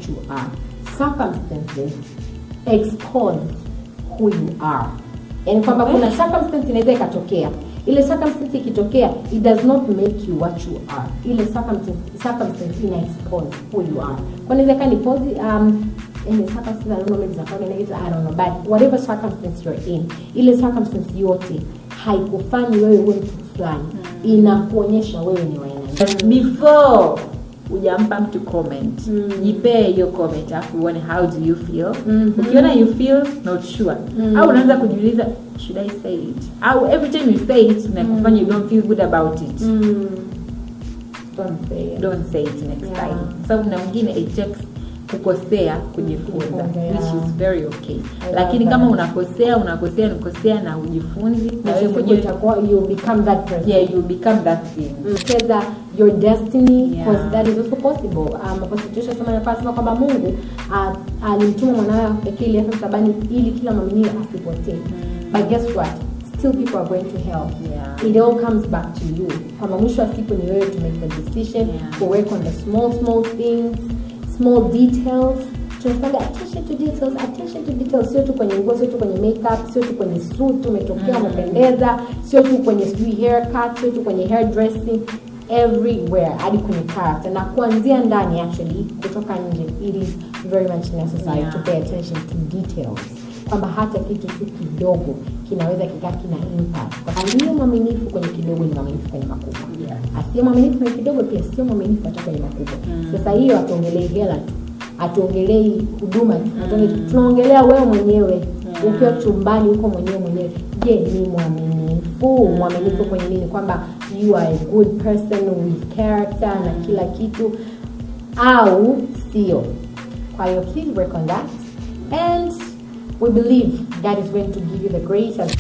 what you are circumstances expose who you are yani kwamba kuna circumstance inaweza ikatokea ile circumstance ikitokea it does not make you what you are ile circumstance, circumstance ina expose who you are kwa inaweza ikawa ni posi um, in the circumstance I don't know maybe it's a negative I don't know but whatever circumstance you're in ile circumstance yote haikufanyi wewe uwe mtu fulani inakuonyesha wewe ni wa aina gani. before hujampa mtu comment jipee hiyo comment alafu uone how do you feel ukiona you feel not sure au unaanza kujiuliza should i say it au every time you say it inakufanya you don't feel good about it Don't say it. don't say it next Yeah. time sababu na mwingine it takes kukosea kujifunza Kujifunza, which yeah. is very okay I lakini love kama that. unakosea unakosea unakosea na ujifunzi na Na wewe siku mwenyewe itakuwa you become that person yeah you become that thing cheza your destiny Yeah. because that is also possible um, constitution sema inasema kwamba mungu uh, alimtuma mwanawe pekee ili afe msalabani ili kila mwaminiwe asipotee but guess what still people are going to hell Yeah. it all comes back to you kwamba mwisho wa siku ni wewe to make the decision Yeah. to work on the small small things small details tunasemaga attention to details attention to details sio tu kwenye nguo sio tu kwenye makeup sio tu kwenye suit umetokea umependeza sio tu kwenye sijui haircut sio tu kwenye hair dressing everywhere hadi kwenye character na kuanzia ndani actually kutoka nje it is very much necessary Yeah. to pay attention to details kwamba hata kitu tu kidogo kinaweza kikaa kina impact Kwa aliye mwaminifu kwenye kidogo ni mwaminifu kwenye makubwa Yes. asiye mwaminifu kwenye kidogo pia sio mwaminifu hata kwenye makubwa sasa hiyo hatuongelei hela tu hatuongelei huduma tu hatuongelei- tunaongelea wewe mwenyewe ukiwa chumbani huko mwenyewe mwenyewe je ni mwaminifu mwaminifu kwenye nini kwamba you are a good person with character na kila kitu au sio kwa hiyo please work on that and we believe god is going to give you the grace and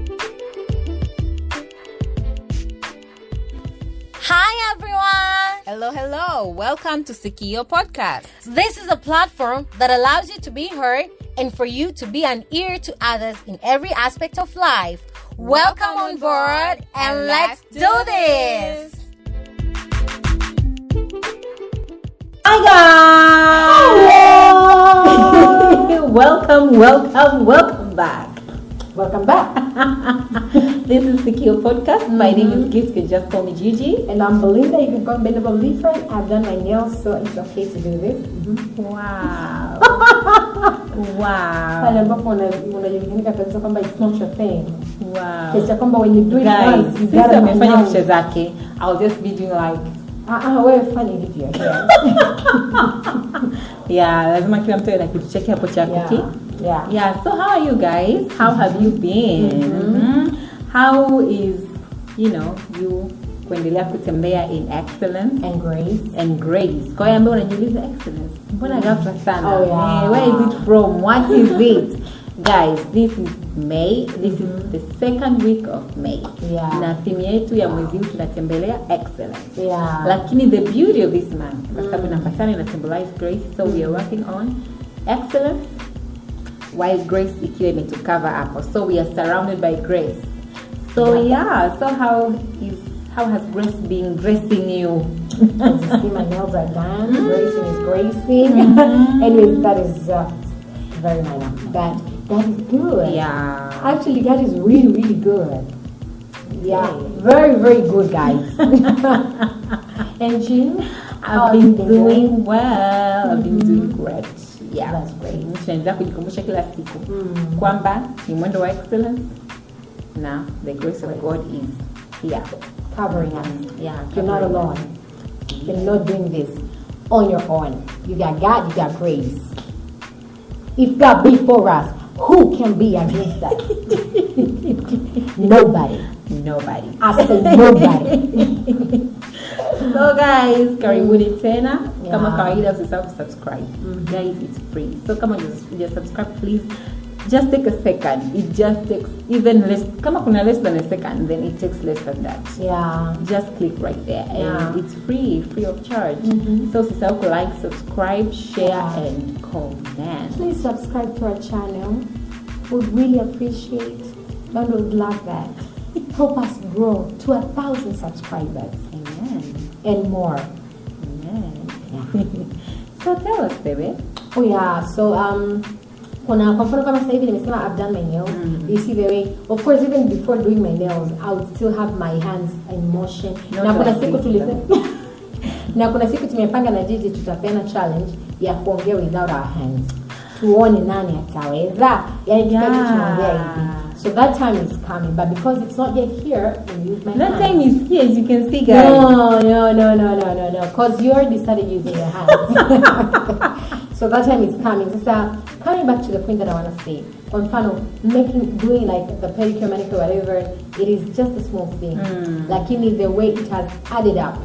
Hi everyone! Hello, hello. Welcome to Sikio Podcast. This is a platform that allows you to be heard and for you to be an ear to others in every aspect of life. Welcome on board and let's do this! Hi guys! welcome, welcome, welcome back. welcome back This is Sikio Podcast. My name is Gift. You can just call me Gigi. and i'm belinda you can call me belinda different i've done my nails so it's okay to do this Wow. pale wow. ambapo una- unajulikana kabisa kwamba it's not your thing Wow. kiasi cha kwamba when you do it Guys, once you since gotta amefanya announce. picha zake, I'll just be doing like Ah, ah, wewe fanya hivyo yeah. yeah, lazima kila mtu awe na kitu chake hapo cha Yeah. kuki. Yeah. Yeah, so how are you guys? How have you been? Mhm. How is, you know, you kuendelea kutembea in excellence and grace and grace kwa hiyo ambayo unajiuliza excellence mbona ghafla sana Oh, yeah. Eh, where is it from what is it guys this is may this is the second week of may Yeah. na theme yetu ya mwezi huu tunatembelea excellence yeah lakini the beauty of this month kwa sababu namba tano ina symbolize grace so we are working on excellence while grace ikiwa imetucover hapo so we are surrounded by grace so yeah so how is how has grace been gracing you As you see, my nails are done. Gracing is gracing. Anyways, that is just very minor. But that is good. yeah Actually, that is really, really good. Yeah, very, very good, guys. and Jean, how I've have you been doing well. I've been doing great. Yeah. That's great. Tunaendelea kujikumbusha kila siku kwamba ni mwendo wa excellence na the grace of God is here. Covering us. Yeah, You're not covering alone. You're not doing this on your own. You got God, you got grace. If God be for us, who can be against us? Nobody. Nobody. I say nobody. So guys, karibuni tena. Yeah. Kama kawaida usisahau subscribe. Guys, it's free. So kama just subscribe please just take a second. It just takes even less kama kuna less than a second then it takes less than that. yeah. just click right there and Yeah. it's free free of charge so usisahau ku like subscribe share Yeah. and comment Please subscribe to our channel. We really appreciate and would love that. Help us grow to a thousand subscribers amen and more. amen So tell us baby. Oh yeah, so um kuna kwa mfano kama sasa hivi nimesema I've done my nails. You see the way of course even before doing my nails I would still have my hands in motion. Not na kuna like siku this, tulisema na kuna siku tumepanga na Jiji tutapeana challenge ya kuongea without our hands. Tuone nani ataweza. Yaani tukaje Yeah. tunaongea hivi. So that time is coming but because it's not yet here, I use my That hands. time is here as you can see guys. No, no, no, no, no, no, no. Because you already started using your hands. so that time is coming. Sasa, coming back to the point that I want to say. Kwa mfano, making, doing like the pedicure, manicure, whatever, it is just a small thing. Lakini the way it has added up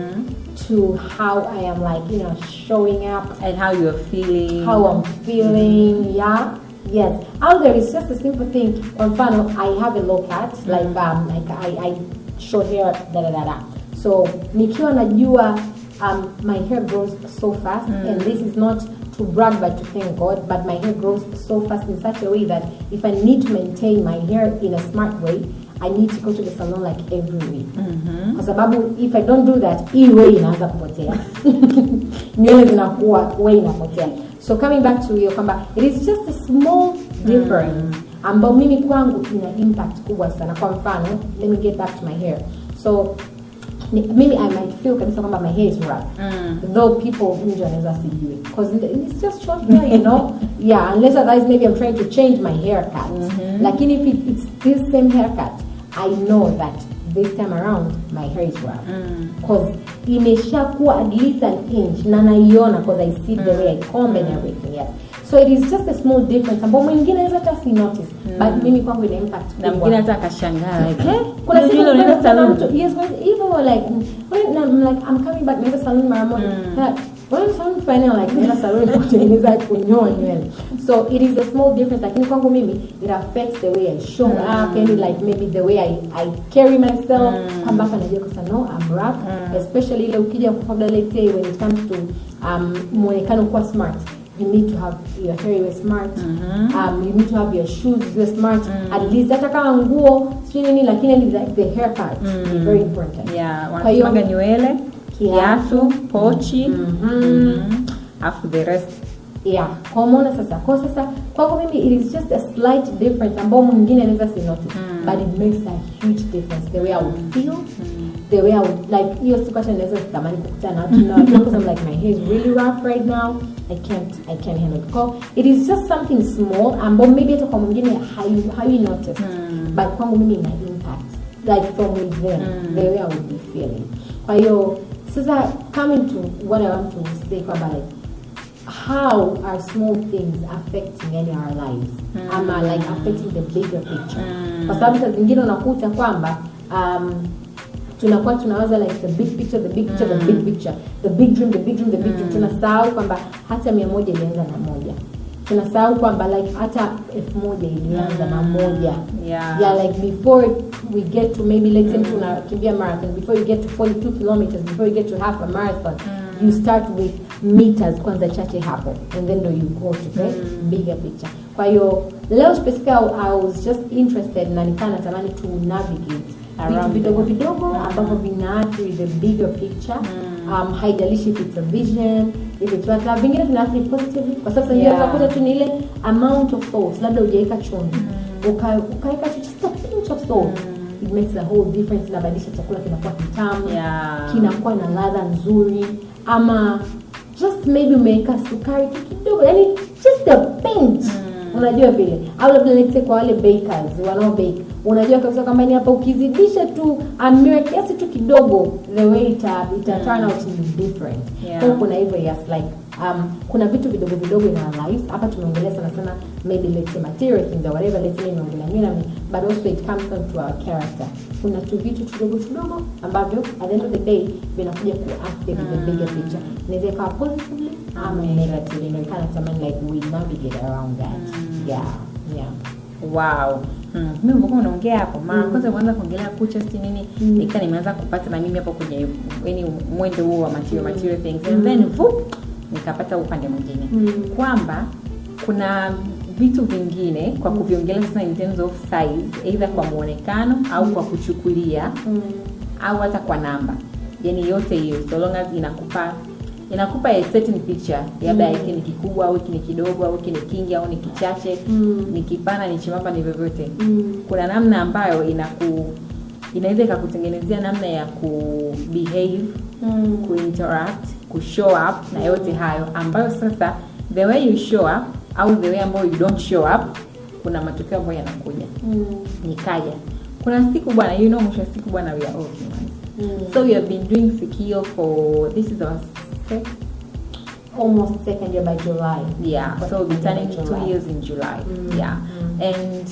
to how I am like, you know, showing up And how you're feeling. how I'm feeling, yeah. Yes. Out there is just a simple thing. Kwa mfano, I have a low cut, like um, like I, I short hair, da da da da. So nikiwa najua um, my hair grows so fast, and this is not to brag but to thank God, but my hair grows so fast in such a way that if I need to maintain my hair in a smart way, I need to go to the salon like every week. Kwa sababu if I don't do that, hii way inaanza kupotea. nywele zinakuwa way inapotea so coming back to hiyo kwamba it is just a small difference ambao mimi kwangu ina impact kubwa sana kwa mfano let me get back to my hair so ni, mimi i might feel kabisa kwamba my hair is rough though people nje wanaweza sijui because it's just short hair you know yeah unless otherwise maybe i'm trying to change my haircut lakini if it, it's this same haircut i know that this time around my hair is rough because imeshakuwa at least an inch na naiona because i see the way i comb and everything yes so it is just a small difference ambao mwingine anaweza hata si notice but mimi kwangu ina impact na kubwa. mwingine hata akashangaa like, eh, kuna ndio siku vile unaenda kuna salon. mtu yes when even like when I'm like I'm coming back naenda salon mara moja That- when salon final like naenda salon kutengeneza kunyoa nywele so it is a small difference lakini kwangu mimi it affects the way I show up and like maybe the way I, I carry myself kwamba hapa najua kwa sababu no I'm rough especially ile ukija kwa let's say when it comes to um, muonekano kuwa smart you need to have your hair iwe smart um, you need to have your shoes iwe smart at least hata kama nguo sio nini lakini ni like the haircut is very important yeah Kwa hiyo- wanasemaga nywele Kiatu. kiatu pochi mhm. afu the rest yeah kwa umeona sasa kwa sasa kwako mimi it is just a slight difference ambao mwingine anaweza si notice but it makes a huge difference the way I would feel the way I would like hiyo siku hata naweza sitamani kukutana na watu na because I'm like my hair is really rough right now I can't I can't handle it Kwa- it is just something small ambao maybe hata kwa mwingine hayu hayu notice but kwangu mimi ina impact like from within the way I would be feeling kwa hiyo sasa coming to what I want to say kwamba like how are small things affecting any our lives ama like affecting the bigger picture kwa sababu saa zingine unakuta kwamba um, tunakuwa tunawaza like the big picture the big picture the big picture the big dream the big dream the big dream tunasahau kwamba hata mia moja ilianza na moja tunasahau kwamba like hata elfu moja ilianza na moja Yeah. yeah like before we get to maybe let's say tunakimbia marathon before you get to 42 kilometers before you get to half a marathon you start with meters kwanza chache hapo and then do you go to the bigger picture kwa hiyo leo specifically I was just interested na nikaa natamani to navigate vitu Around vidogo vidogo ambavyo vinaathiri the bigger picture um, haijalishi if it's a vision if it's what na vingine vinaathiri positively kwa sababu yeah. Yeah. unakuta tu ni ile amount of salt labda hujaweka chumvi uka- ukaweka tu just a pinch of salt it makes a whole difference inabadilisha chakula kinakuwa kitamu Yeah. kinakuwa na ladha nzuri ama just maybe umeweka sukari tu kidogo yani just a pinch unajua vile au labda let's say kwa wale bakers wanao bake unajua kabisa kwamba ni hapa ukizidisha tu amira kiasi tu kidogo the way ita, ita turn out is different Yeah. Kwa hiyo kuna hivyo yes like um, kuna vitu vidogo vidogo in our lives hapa tumeongelea sana sana maybe let's say material things or whatever let's say nimeongelea mimi but also it comes down to our character kuna tu vitu tudogo tudogo ambavyo at the end of the day vinakuja kuathiri the bigger picture inaweza ikawa positively ama negatively ndio kana tamani like we navigate around that yeah yeah wow Hmm. mimi ulivyokuwa unaongea hapo mara kwanza kwanza kuongelea kucha si nini nika nimeanza kupata na mimi hapo kwenye yani mwendo huo wa material material things and then vup nikapata upande mwingine kwamba kuna vitu vingine kwa kuviongelea sasa in terms of size either kwa muonekano au kwa kuchukulia au hata kwa namba yani yote hiyo so long as inakupa inakupa a certain picture labda hiki ni kikubwa au hiki ni kidogo au hiki ni kingi au ni kichache Mm. ni kipana ni chembamba ni vyovyote Mm. kuna namna ambayo inaku inaweza ikakutengenezea namna ya ku behave Mm. kuinteract kushow up na yote hayo ambayo sasa the way you show up au the way ambayo you don't show up kuna matokeo ambayo yanakuja Mm. nikaja kuna siku bwana you know mwisho wa siku bwana we are all humans Mm. so we have been doing sikio for this is our sec- almost second year by July. yeah so we'll be turning two July. years in july Mm, yeah mm. and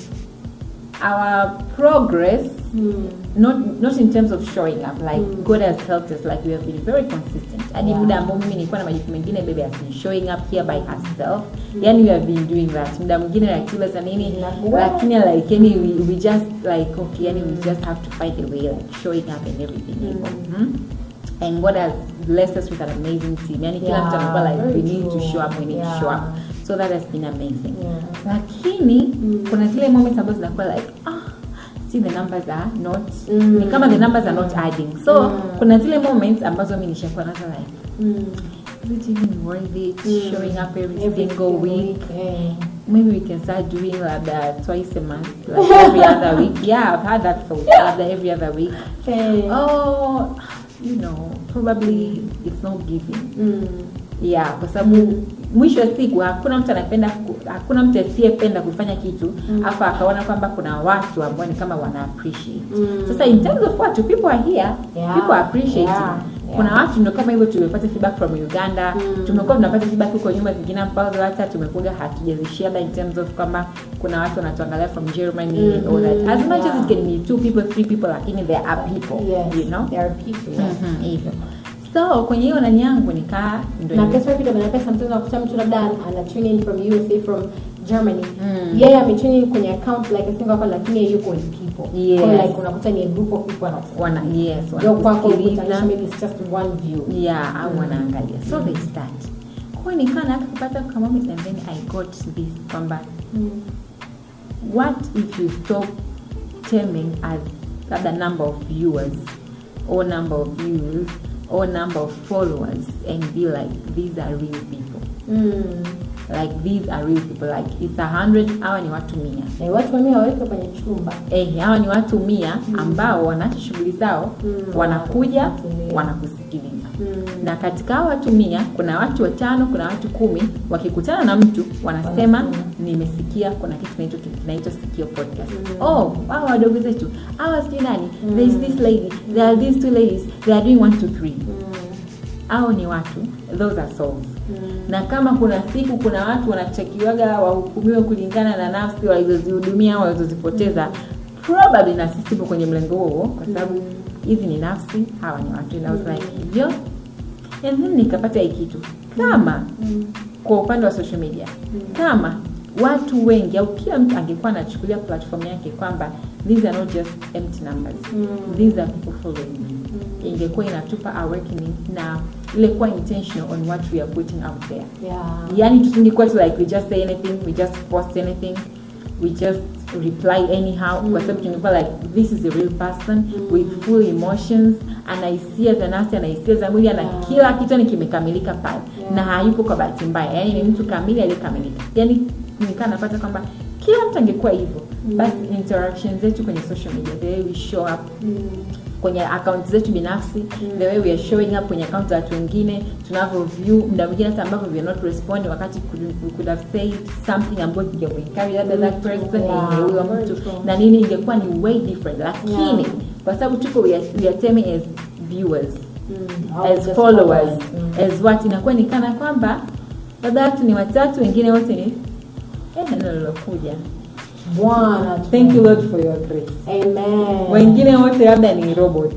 our progress Mm. not not in terms of showing up like Mm. god has helped us like we have been very consistent hadi Yeah. muda ambao mimi nilikuwa na majukumu mengine baby has been showing up here by herself yani we have been doing that muda mwingine ratiba za nini Inakuwa. lakini like yani we, we just like okay yani we just have to find a way like showing up and everything hivyo Mhm. and god has blessed us with an amazing team yani kila Yeah, mtu anakuwa like we very need to true. show up we need Yeah. to show up so that has been amazing Yeah. lakini kuna zile moments ambazo zinakuwa like ah see the numbers are not Mm. ni kama the numbers are not adding so Mm. kuna zile moments ambazo mi nishakuwa nazo like Mm. is it even worth it Mm. showing up every, Every single week eh. maybe we can start doing labda twice a month like every other week yeah i've had that thought labda every other week Eh. oh you know probably it's not giving Mm. yeah kwa sababu mwisho wa siku hakuna mtu anapenda ku- hakuna mtu asiyependa kufanya kitu Mm. afu akaona kwamba kuna watu ambao ni kama wana appreciate Mm. sasa in terms of watu people are here Yeah. people are appreciating Yeah. kuna Yeah. watu ndio kama hivyo tumepata feedback from uganda Mm. tumekuwa tunapata feedback huko nyuma zingine ambazo hata tumekuja hatujazishare in terms of kwamba kuna watu wanatuangalia from germany Mhm. all that as much Yeah. as it can be two people three people lakini there are people Yes. you know There are people. yes. Mhm, hivyo so kwenye hiyo nani yangu nikaa ndio na pesa kidogo na pesa mtoto akuta mtu labda ana tune in from USA from Germany Mm. yeye ame tune in kwenye account like a single account lakini yeye yuko with people Yes. Kwa like unakuta ni a group of people wanakusikia wana yes ndio kwako wanakusikiliza. kutanisha maybe it's just one view yeah au wanaangalia so they start kwa hiyo nikawa nataka kupata kama moments and then i got this kwamba Mm. what if you stop terming as labda number of viewers or number of views or number of followers and be like these are real people Mm. like these are real people like it's a hundred hawa ni watu mia na watu wenyewe waweke kwenye chumba eh, hawa ni watu mia ambao wanaacha shughuli zao Mm. wanakuja Wanakusikiliza. wanakusikiliza Mm. na katika hao watu mia kuna watu watano kuna watu kumi wakikutana na mtu wanasema Wanasema. nimesikia kuna kitu kinaitwa kinaitwa sikio podcast Mm. oh hawa wadogo zetu hawa sijui nani Mm. there is this lady there are these two ladies they are doing one two three Mm. hao ni watu those are souls Mm. na kama kuna siku kuna watu wanachakiwaga wahukumiwe kulingana na nafsi walizozihudumia au walizozipoteza probably na sisi tupo kwenye mlengo huo kwa sababu hizi ni nafsi hawa ni watu and I was like yo and then nikapata hii kitu kama Mm. kwa upande wa social media kama watu wengi au kila mtu angekuwa anachukulia platform yake kwamba these are not just empty numbers Mm. these are people following me ingekuwa inatupa awakening na ile kuwa intentional on what we are putting out there Yeah. yani tusingekuwa tu like we just say anything we just post anything we just reply anyhow kwa sababu tungekuwa like this is a real person with full emotions ana hisia za nafsi ana hisia za mwili ana Yeah. kila kitu ni kimekamilika pale Yeah. na hayupo kwa bahati mbaya yani ni mtu kamili aliyekamilika yani nikaa napata kwamba kila mtu angekuwa hivyo basi interaction zetu kwenye social media the way we show up Mm. kwenye akaunti zetu binafsi the way we are showing up kwenye akaunti za watu wengine tunavyo view muda mwingine hata ambavyo we are not responding wakati could- we could have said something ambayo ingemuencourage labda that person Yeah, eh, huyo very mtu true. na nini ingekuwa ni way different lakini Yeah. kwa sababu tuko we are, we are terming as viewers Mm. Au as just followers Mm. as what inakuwa ni kana kwamba labda watu ni watatu wengine wote ni eh, neno lilokuja Bwana tu. thank you lord for your grace Amen. wengine wote labda ni robots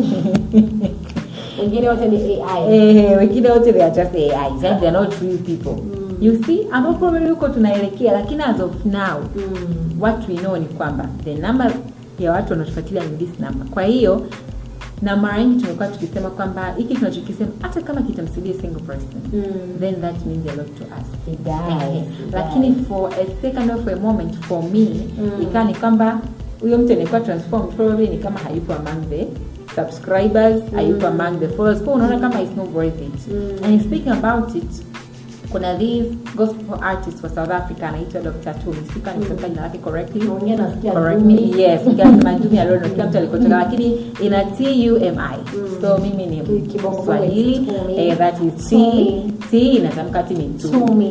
wengine wote ni AI. eh, wengine wote they are just AIs and they are not real people you see ambapo probably huko tunaelekea lakini as of now Mm. what we know ni kwamba the number ya watu wanaotufuatilia ni this number kwa hiyo na mara nyingi tumekuwa tukisema kwamba hiki tunachokisema hata kama kitamsaidia single person Mm. then that means a lot to us It does, Eh, it lakini does. for a second of a moment for me Mm. ikawa ni kwamba huyo mtu anaekuwa transformed probably ni kama hayupo among the subscribers hayupo among the followers kwa unaona kama it's not worth it and speaking about it kuna these gospel artist wa south africa anaitwa dr tony sika nitamka jina lake correctly Mwingine nasikia Correct Dumi. me. yes nikasema Dumi, I don't know, kila mtu alikotoka lakini ina tumi so mimi ni Kibongo swahili Tumi. eh, that is t Tumi. t inatamka ti ni tu Tumi.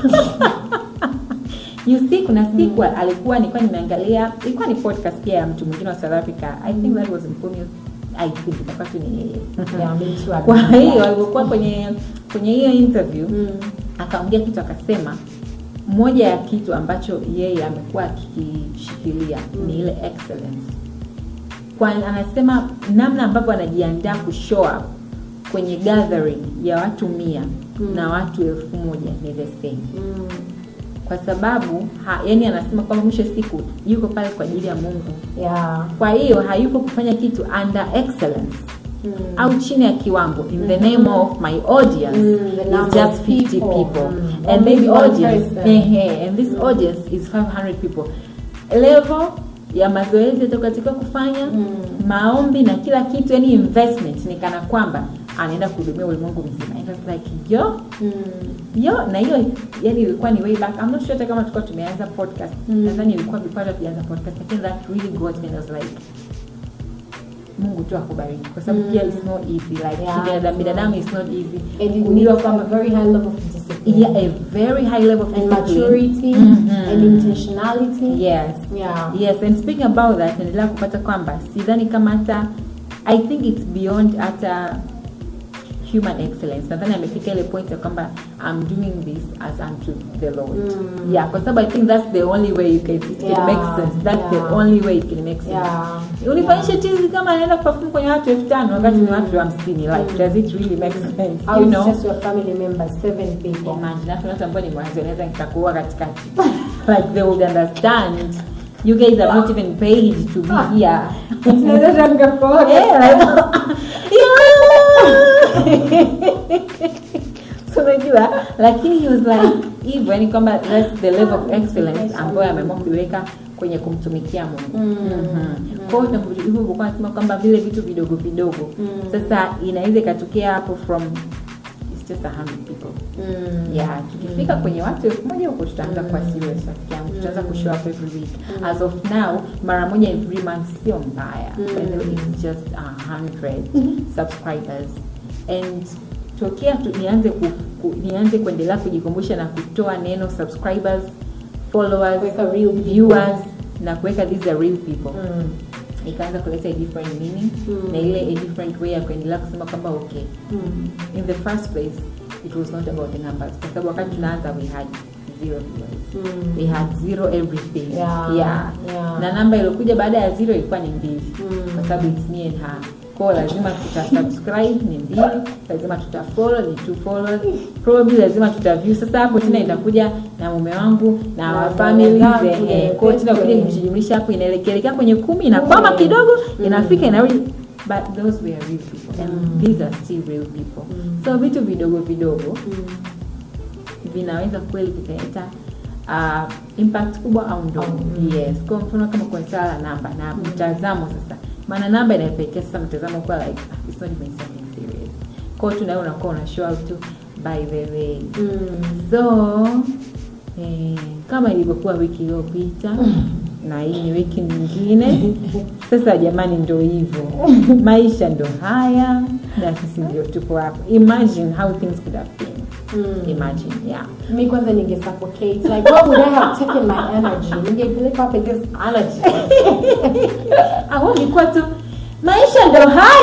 you see kuna siku alikuwa nilikuwa nimeangalia ilikuwa ni podcast pia ya mtu mwingine wa south africa i think that was Mpumi i think itakuwa tu ni yeye Yeah, me too. I kwa remember. hiyo alivyokuwa kwenye kwenye hiyo interview Mm. akaongea kitu akasema moja ya kitu ambacho yeye amekuwa akikishikilia ni ile excellence kwa anasema namna ambavyo anajiandaa kushow up kwenye gathering ya watu mia na watu elfu moja ni the same Mm. kwa sababu ha, yani anasema kwamba mwisho wa siku yuko pale kwa ajili ya mungu Yeah. kwa hiyo hayupo kufanya kitu under excellence Mm. au chini ya kiwango in the name of my audience Mm, the is number just of 50 people. people Mm. and Only this one audience person. ehe, and this audience is 500 people level ya mazoezi yatakatika kufanya Mm. maombi na kila kitu yani investment ni kana kwamba anaenda kuhudumia ulimwengu mzima And I was like yo Mm. yo na hiyo yani ilikuwa ni way back I'm not sure hata kama tulikuwa tumeanza podcast Mm. nadhani ilikuwa before tujaanza podcast lakini that really got me and I was like Mungu tu akubariki kwa sababu Mm. pia it's not easy like Yeah, binadamu it's binadamu not. is not easy And it Kujua needs kwamba a very high level of discipline. yeah, a very high level of and discipline. maturity Mhm. and intentionality. yes Yeah. yes and speaking about that naendelea kupata kwamba sidhani kama hata i think it's beyond hata human excellence nadhani amefika ile point ya kwamba i'm doing this as unto the lord Mm. yeah kwa sababu i think that's the only way you can, it can Yeah, make sense that's yeah. the only way it can make sense Yeah. unifanyishe tizi kama anaenda kuperform kwenye watu elfu tano wakati ni watu hamsini like does it really make sense How you it's know just your family members, seven people. imagine hata watu ambao ni mwanzo naweza nikakuua katikati like they would understand you guys are not even paid to be here Tunaweza tukakuoga. yeah, like, yeah. So, unajua lakini he was like hivyo yani kwamba that's the level of excellence ambayo ameamua kuiweka kwenye kumtumikia mungu Mm. Mhm. kwa hiyo tunapo- hivyo ulikuwa nasema kwamba vile vitu vidogo vidogo Mm. sasa inaweza ikatokea hapo from it's just a hundred people Mm. yeah tukifika kwenye watu elfu moja huko tutaanza kuwa serious rafiki yangu tutaanza kushow up every week as of now mara moja in three months sio mbaya Mm. By the way, it's just a hundred subscribers and tokea tu, nianze ku, ku, nianze kuendelea kujikumbusha na kutoa neno subscribers followers Kuweka real people. viewers na kuweka these are real people Mm. ikaanza kuleta a different meaning Mm. na ile a different way ya kuendelea kusema kwamba okay Mm. in the first place it was not about the numbers kwa sababu wakati tunaanza we had zero viewers Mm. we had zero everything Yeah, yeah. yeah. na namba iliyokuja baada ya zero ilikuwa ni mbili Mm. kwa sababu it's me and her kwao lazima tutasubscribe ni mbili lazima tutafollow ni two followers probably lazima tutaview sasa hapo tena itakuja na mume wangu na Na wa family zangu, eh, yeah, kwao tena kuja kwenye- kujumlisha hapo inaelekea kwenye kumi inakwama Mm. kidogo Mm. inafika inarudi but those were real people and Mm. these are still real people Mm. so vitu vidogo vidogo Mm. vinaweza kweli vikaleta uh, impact kubwa au ndogo Mm. yes kwa mfano kama kwa swala la namba na mtazamo sasa maana namba inapelekea sasa mtazamo kuwa like ah, it's not even something serious kwao tu nawe unakuwa una show out tu by the way Mm. so eh, kama ilivyokuwa wiki iliyopita na hii ni wiki nyingine sasa jamani ndo hivyo maisha ndo haya na sisi ndio tupo hapo imagine how things could have been Mm. imagine yeah mi kwanza ninge suffocate like what would i have taken my energy ningepeleka wapi this energy au ilikuwa tu maisha ndo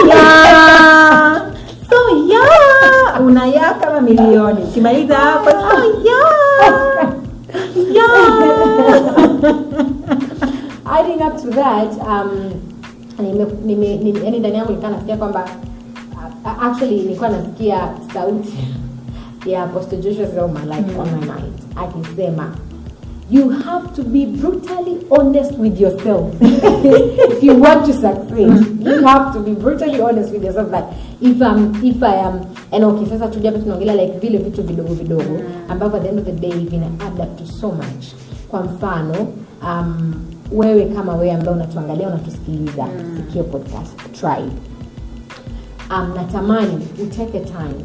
haya so yeah unayaa kama milioni ukimaliza hapo so yeah yeah adding up to that um nime, nime, nime, yani ndani yangu nilikuwa nasikia kwamba uh, actually nilikuwa nasikia sauti ya apostle joshua selma like on my mind akisema you have to be brutally honest with yourself if you want to succeed you have to be brutally honest with yourself that if I'm, if i am and okay sasa tuja hapa tunaongelea like vile vitu vidogo vidogo ambavyo at the end of the day vina add up to so much kwa mfano um, wewe kama wewe ambaye unatuangalia unatusikiliza sikio podcast tribe um, natamani uteke time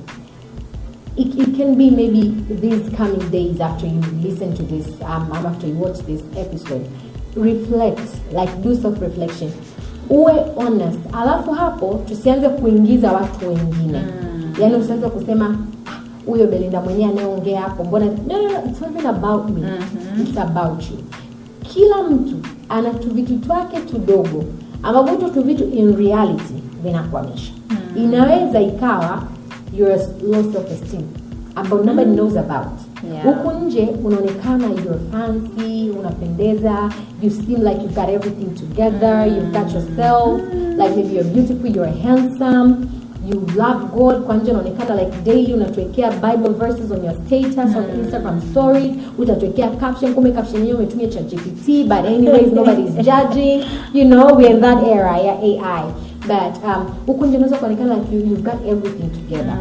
it, it can be maybe these coming days after you listen to this um, um, after you watch this episode reflect like do self reflection uwe honest alafu hapo tusianze kuingiza watu wengine mm. yaani usianze kusema "Ah, huyo belinda mwenyewe anayeongea hapo mbona no, no, no, it's not even about me mm-hmm. it's about you kila mtu ana tuvitu twake tudogo ambavyo hicho tuvitu in reality vinakwamisha mm. inaweza ikawa your low self esteem ambao nobody knows about Yeah. huku nje unaonekana you're fancy unapendeza you seem like you've got everything together you've got yourself like maybe you're beautiful you're handsome you love god kwa nje unaonekana like daily unatuwekea bible verses on your status on instagram stories utatuwekea caption kumbe caption yenyewe umetumia cha gpt but anyways nobody is judging you know we're in that era ya ai but um, huku nje unaweza kuonekana like you, you've got everything together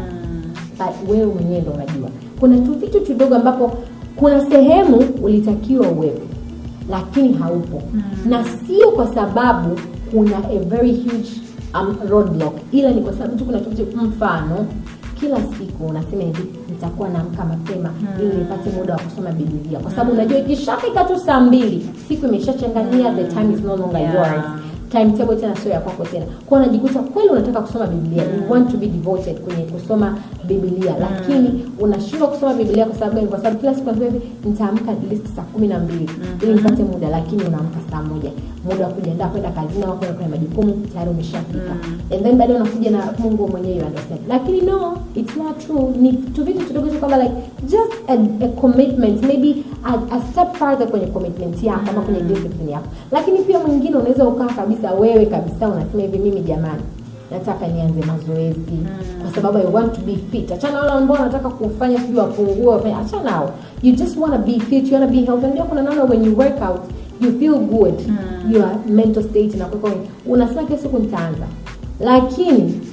but wewe mwenyewe ndo unajua kuna tu vitu tudogo ambapo kuna sehemu ulitakiwa uwepo lakini haupo mm. na sio kwa sababu kuna a very huge um, roadblock ila ni kwa sababu tu kuna tu vitu mfano kila siku unasema hivi nitakuwa naamka mapema mm. ili nipate muda wa kusoma biblia kwa sababu unajua ikishafika tu saa mbili siku imeshachanganyia the time is no longer Yeah. yours timetable tena sio ya kwako tena kwa unajikuta kweli unataka kusoma biblia you want to be devoted kwenye kusoma biblia lakini unashindwa kusoma biblia kwa sababu gani kwa sababu kila siku unasema hivi nitaamka at least saa kumi na mbili ili nipate muda lakini unaamka saa moja muda wa kujiandaa kwenda kazini au kwenda kwenye majukumu tayari umeshafika and then baadaye unakuja na mungu mwenyewe you understand lakini no it's not true ni tu vitu tudogo tu kwamba like just a, a commitment maybe a, a step further kwenye commitment yako ama kwenye discipline yako lakini pia mwingine unaweza ukaa kabisa wewe kabisa unasema hivi mimi jamani nataka nianze mazoezi kwa sababu i want to be fit achana wale ambao wanataka kufanya sijui wapungue wafanye achana nao you just want to be fit you want to be healthy ndio kuna namna when you work out you feel good your mental state na kwa unasema kila siku nitaanza lakini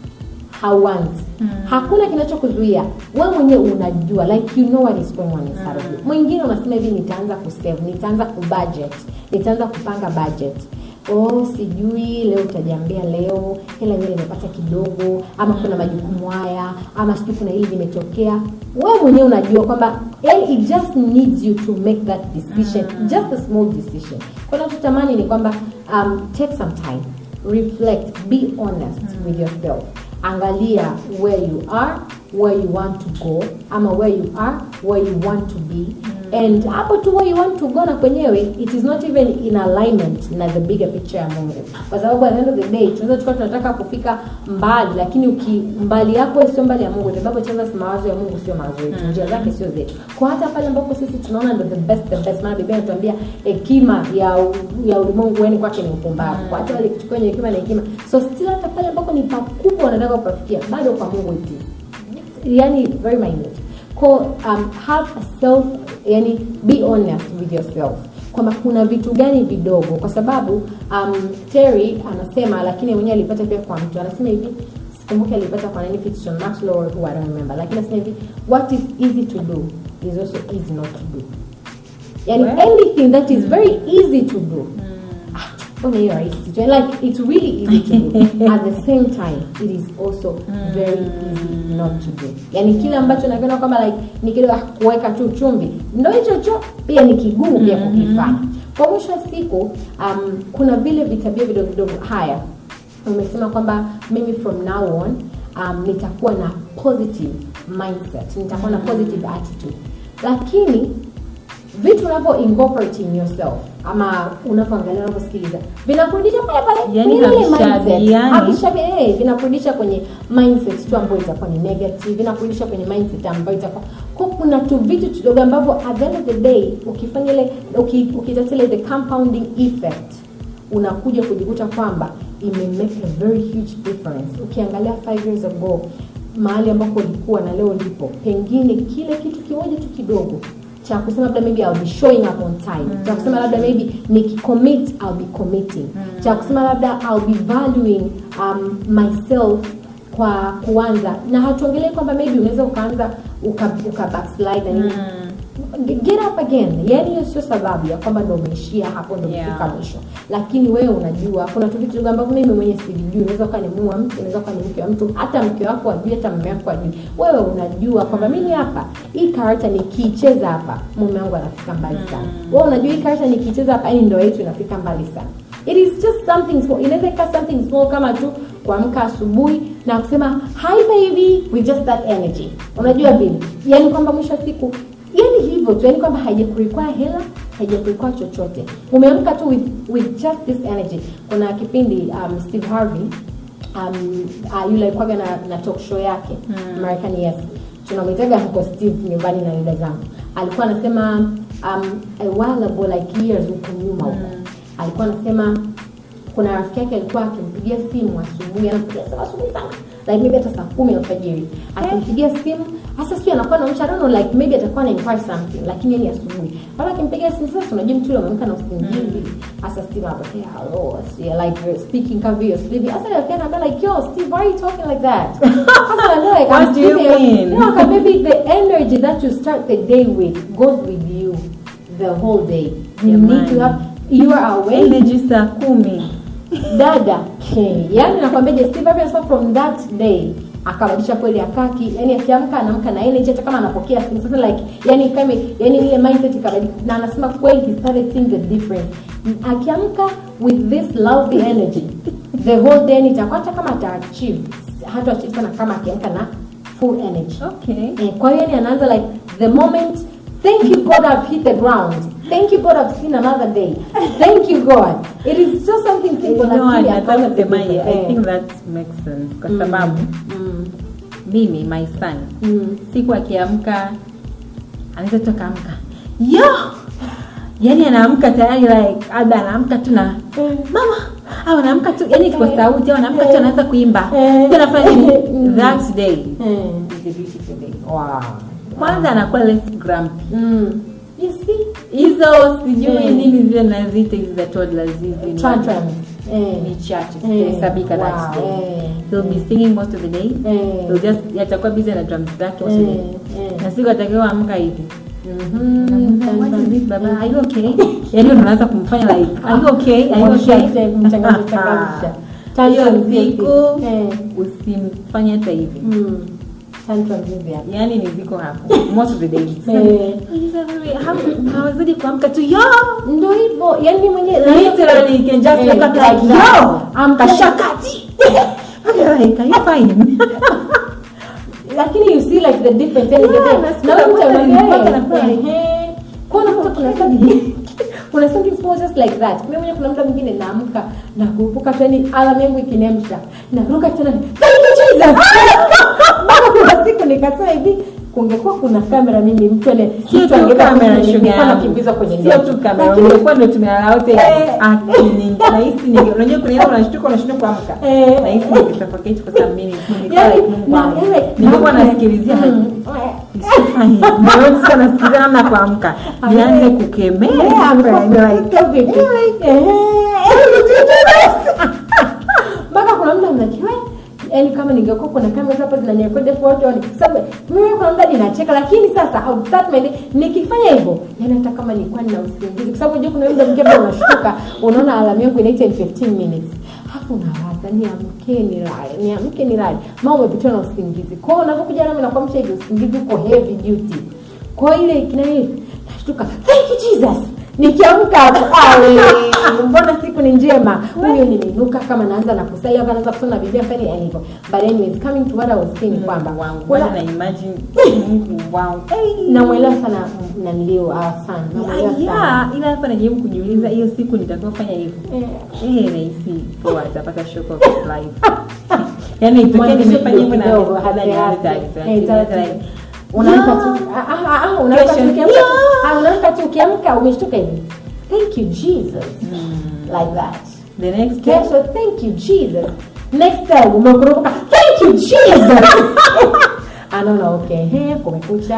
hauanzi mm. hakuna kinachokuzuia wewe mwenyewe unajua like you know what is going on inside of you mwingine unasema hivi nitaanza kusave nitaanza kubudget nitaanza kupanga budget oh sijui leo utajiambia leo hela ile imepata kidogo ama kuna majukumu haya ama sijui kuna hili limetokea wewe mwenyewe unajua kwamba yani it just needs you to make that decision just a small decision kwa nachotamani ni kwamba um, take some time reflect be honest with yourself angalia where you are where you want to go ama where you are where you want to be and hapo tu where you want to go na kwenyewe it is not even in alignment na the bigger picture ya mungu kwa sababu at the end of the day tunaweza tukawa tunataka kufika mbali lakini uki mbali yako sio mbali ya mungu the bible tells us mawazo ya mungu sio mawazo yetu njia zake sio zetu kwa hata pale ambapo sisi tunaona ndo the best the best maana biblia inatuambia hekima ya u- ya ulimwengu yani kwake ni upumbavu kwa hata wale kichukua wenye hekima na hekima so still hata pale ambapo ni pakubwa wanataka kupafikia bado kwa mungu it is yani very minute ko um, have a self yani be honest with yourself kwamba kuna vitu gani vidogo kwa sababu um, terry anasema lakini mwenyewe alipata pia kwa mtu anasema hivi sikumbuki alipata kwa nani fiction maxlow or who I don't remember lakini anasema hivi what is easy to do is also easy not to do yani Well. anything that is very easy to do ah, mbona hiyo rahisi tu like it's really easy to do at the same time it is also very easy not to do yani kile ambacho nakiona kwamba like ni kile ah, kuweka tu chumvi ndo hicho cho pia ni kigumu pia kukifanya kwa mwisho wa siku um, kuna vile vitabia vidogo vidogo haya umesema kwamba mimi from now on um, nitakuwa na positive mindset nitakuwa na positive attitude lakini vitu unavyo incorporate in yourself ama unavyoangalia unavyosikiliza vinakurudisha pale pale Yani kwenye ile mindset. havishabihiani. Havishabi- eh, vinakurudisha kwenye mindset tu ambayo itakuwa ni negative vinakurudisha kwenye mindset ambayo itakuwa kwa kuna tu vitu kidogo ambavyo at the end of the day ukifanya ile uki- ukitafuta ile the compounding effect unakuja kujikuta kwamba ime make a very huge difference ukiangalia five years ago mahali ambako ulikuwa na leo ulipo pengine kile kitu kimoja tu kidogo cha kusema labda maybe I'll be showing up on time cha kusema labda maybe nikicommit I'll be committing cha kusema labda I'll be valuing um, myself kwa kuanza na hatuongelei kwamba maybe unaweza ukaanza uka, uka backslide na nini G- get up again yani hiyo sio sababu ya kwamba ndo umeishia hapo ndo Yeah. umefika mwisho lakini wewe unajua kuna tu vitu ambavyo mimi mwenyewe sivijui unaweza ukawa ni mume wa mtu unaweza ukawa ni mke wa mtu hata mke wako ajui hata mume wako ajui wewe unajua kwamba mimi hapa hii karata nikiicheza hapa mume wangu anafika mbali sana wewe unajua hii karata nikiicheza hapa yani ndoa yetu inafika mbali sana it is just something small inaweza ikawa something small kama tu kuamka asubuhi na kusema hi baby with just that energy unajua vile yani kwamba mwisho wa siku yani hivyo tu yani kwamba haijakurequire hela haijakurequire chochote umeamka tu with, with just this energy kuna kipindi um, steve harvey um, uh, yule alikuwaga na, na talk show yake mm. American Yes tunamwitaga huko Steve nyumbani na dada zangu alikuwa anasema um, a while ago like years huko nyuma huko mm. alikuwa anasema kuna rafiki yake alikuwa akimpigia simu asubuhi anampigia simu asubuhi sana like maybe hata saa kumi alfajiri akimpigia simu hasa sijui anakuwa na I don't know like maybe atakuwa na inquire something lakini yani asubuhi bado akimpigia simu sasa unajua mtu yule ameamka na usingizi hasa Steve anapokea hello yeah, like you're speaking kama vile sleepy hasa akaenda akana like yo Steve why are you talking like that hasa anambia like What I'm do you sleepy. mean? no okay, maybe the energy that you start the day with goes with you the whole day you need to Jamani. have you are awake energy saa kumi dada okay. yani nakwambiaje Steve Harvey anasema from that day akabadilisha kweli akaki yani akiamka anaamka na energy hata kama anapokea simu sasa like yani kama yani ile mindset ikabadilika na anasema kweli he started seeing the difference akiamka with this lousy energy the whole day nitakuwa hata kama ata achieve hata achieve sana kama akiamka na full energy okay Eh, kwa hiyo yani anaanza like the moment thank you god i've hit the ground thank you god i've seen another day thank you god it is just something simple No, lakini nataka akaona kusemaje, the I difference. think that makes sense kwa sababu Mm, mimi my son mm, siku akiamka anaweza tu akaamka yo yani anaamka tayari like labda anaamka tu na mama au anaamka tu yani kwa sauti au anaamka tu anaanza kuimba Eh. Sio anafanya nini Mm. that day mm, is a beautiful day wow. kwanza anakuwa less grumpy Mm. you see hizo sijui Eh. nini zile naziita hizi za toddlers hizi ni- tantrums eh, ni chache Eh. zitahesabika that Wow. day Eh. he'll be singing most of the day Eh. he'll just atakuwa busy na drums zake most of the day Eh, eh. na siku atakiwa amka hivi Mhm. What is it, baba? Are you okay? Yaani unaanza kumfanya like, are you okay? Are you okay? Mchangamsha, mchangamsha. Hiyo Tantrums hizi. siku Eh. usimfanye hata hivi. Mm. Tantrums hizi hapa. Yaani ni ziko hapo most of the days. Eh. Haw- Hawazidi kuamka tu yo. ndo hivyo yani mimi mwenyewe Literally you can just Eh, wake up like like yo. that. I'm Kashakati. Okay, like are you fine? lakini you see like the difference yani Yeah, the- nasikia na wewe kwanza mtamwambia, nilipata eh, na kweli. ehe. kwa unakuta kuna something kuna something small just like that mimi mwenyewe kuna muda mwingine naamka na kurupuka tu yani alarm yangu ikiniamsha naruka tena thank you Jesus bado kuna siku nikasema hivi kungekuwa kuna kamera mimi mtu ane Sio mtu tu angeweza kamera kufanya- shoga nilikuwa yangu. nakimbizwa kwenye Sio gari. tu kamera, Lakini- ungekuwa ndio tumelala wote Eh. akini nahisi ni unajua kuna ile unashtuka unashindwa kuamka. Eh. Nahisi nikisuffocate for some minutes. Nilikuwa Yani, like Mungu na- wangu. yani like, Nilikuwa na- nasikilizia like Mm. Ndio sasa nasikiliza namna kuamka. Nianze kukemea. Yeah, amekuwa Like, Stop it. mpaka kuna muda mnakiwa yani kama ningekuwa kuna kamera hapa zinanirekodi afu watu wani sababu mimi kuna muda ninacheka lakini sasa au start my day nikifanya hivyo yani hata kama nilikuwa nina usingizi kwa sababu unajua kuna muda mwingine ambao unashtuka unaona alamu yangu inaita in 15 minutes hapo unawaza niamke nilale niamke nilale mama umepitiwa na usingizi kwa hiyo unapokuja nami nakuamsha hivi usingizi uko heavy duty kwa hiyo ile kinani nashtuka thank you jesus nikiamka hapo awe mbona siku ni njema huyo nimeinuka kama naanza na kusali hapa naanza kusoma biblia fani yani hivyo but anyways coming to what i was saying kwamba wangu. kuna- Bwana na imagine Mungu wangu. namwelewa sana nanilio uh, sana namwelewa sana Yeah, ila hapa najaribu kujiuliza hiyo siku nitakayofanya hivyo. Eh. Eh, nahisi poa atapata shock of his life. Yaani itokee Mwanzishe nimefanya hivyo na kidogo, nimefanya hasi, nianze hasi. taratibu, Eh, taratibu, taratibu. like, unaamka yeah. tu ah, ah, ah, unaamka tu Kesho, ukiamka tu- yeah. ah, unaamka tu ukiamka umeshtuka hivi thank you jesus like that The next day, kesho thank you jesus next time umekurupuka thank you jesus anaona okay he kumekucha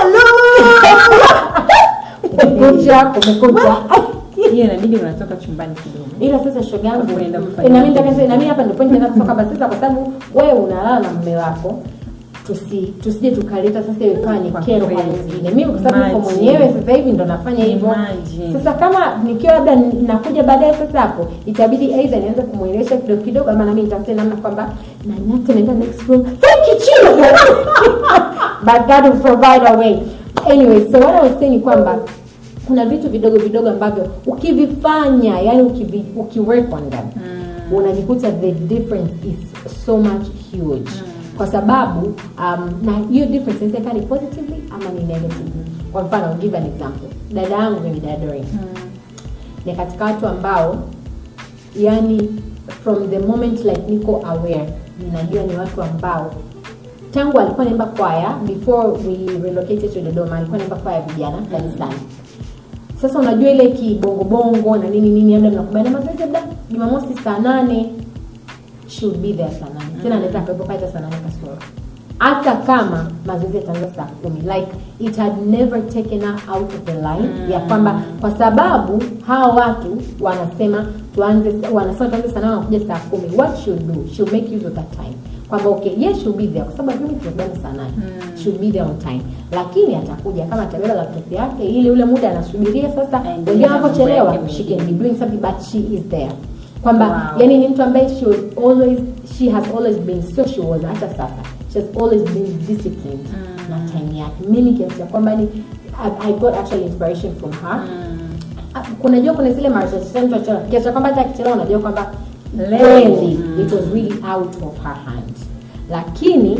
kumekucha kumekucha hiyo inabidi unatoka chumbani kidogo. ila sasa shoga yangu Unaenda kufanya na mimi nataka- na mimi hapa ndipo nitaenda kutoka basi sasa kwa sababu wewe unalala na mume wako tusi tusije tukaleta sasa hiyo ikawa ni Kwa kero kwa kweli. wengine mimi kwa sababu niko Imagine. mwenyewe sasa hivi ndo nafanya hivyo Imagine. sasa kama nikiwa labda nakuja baadaye sasa hapo itabidi aidha nianze kumwelewesha kidogo kidogo ama nami nitafute namna kwamba na nyate naenda next room thank you Jesus but God will provide a way anyway so what I was saying ni kwamba kuna vitu vidogo vidogo ambavyo ukivifanya yani ukivi, ukiwork on them mm. unajikuta the difference is so much huge mm. kwa sababu um, na hiyo difference inaweza ikawa ni positively ama ni negatively kwa mfano I'll give an example dada yangu mimi dada Doreen ni katika watu ambao yani from the moment like niko aware ninajua ni watu ambao tangu alikuwa naimba kwaya before we relocated to Dodoma alikuwa naimba kwaya vijana kanisani sasa unajua ile kibongobongo na nini nini labda mnakubaliana mazoezi labda jumamosi saa nane she would be there saa nane tena anaweza akawepo pale hata saa nane kasoro hata kama mazoezi yataanza saa kumi like it had never taken her out of the line ya kwamba kwa sababu hawa watu wanasema tuanze wanasema tuanze saa nane wanakuja saa kumi what she'll do she'll make use of that time kwamba okay yes she'll be there kwa sababu mimi tunakubaliana saa nane she'll be there on time lakini atakuja kama atabeba laptop yake ile ule muda anasubiria sasa Aendelee wengine na mambo wanapochelewa yake she can be doing something but she is there kwamba Wow. yani ni mtu ambaye she was always she has always been so she was hata sasa she has always been disciplined na time yake mimi kiasi cha kwamba ni I, I got actually inspiration from her Ah, kunajua kuna zile mara chache mtu achora kiasi cha kwamba hata akichelewa unajua kwamba Leo. kweli Mm. it was really out of her hand lakini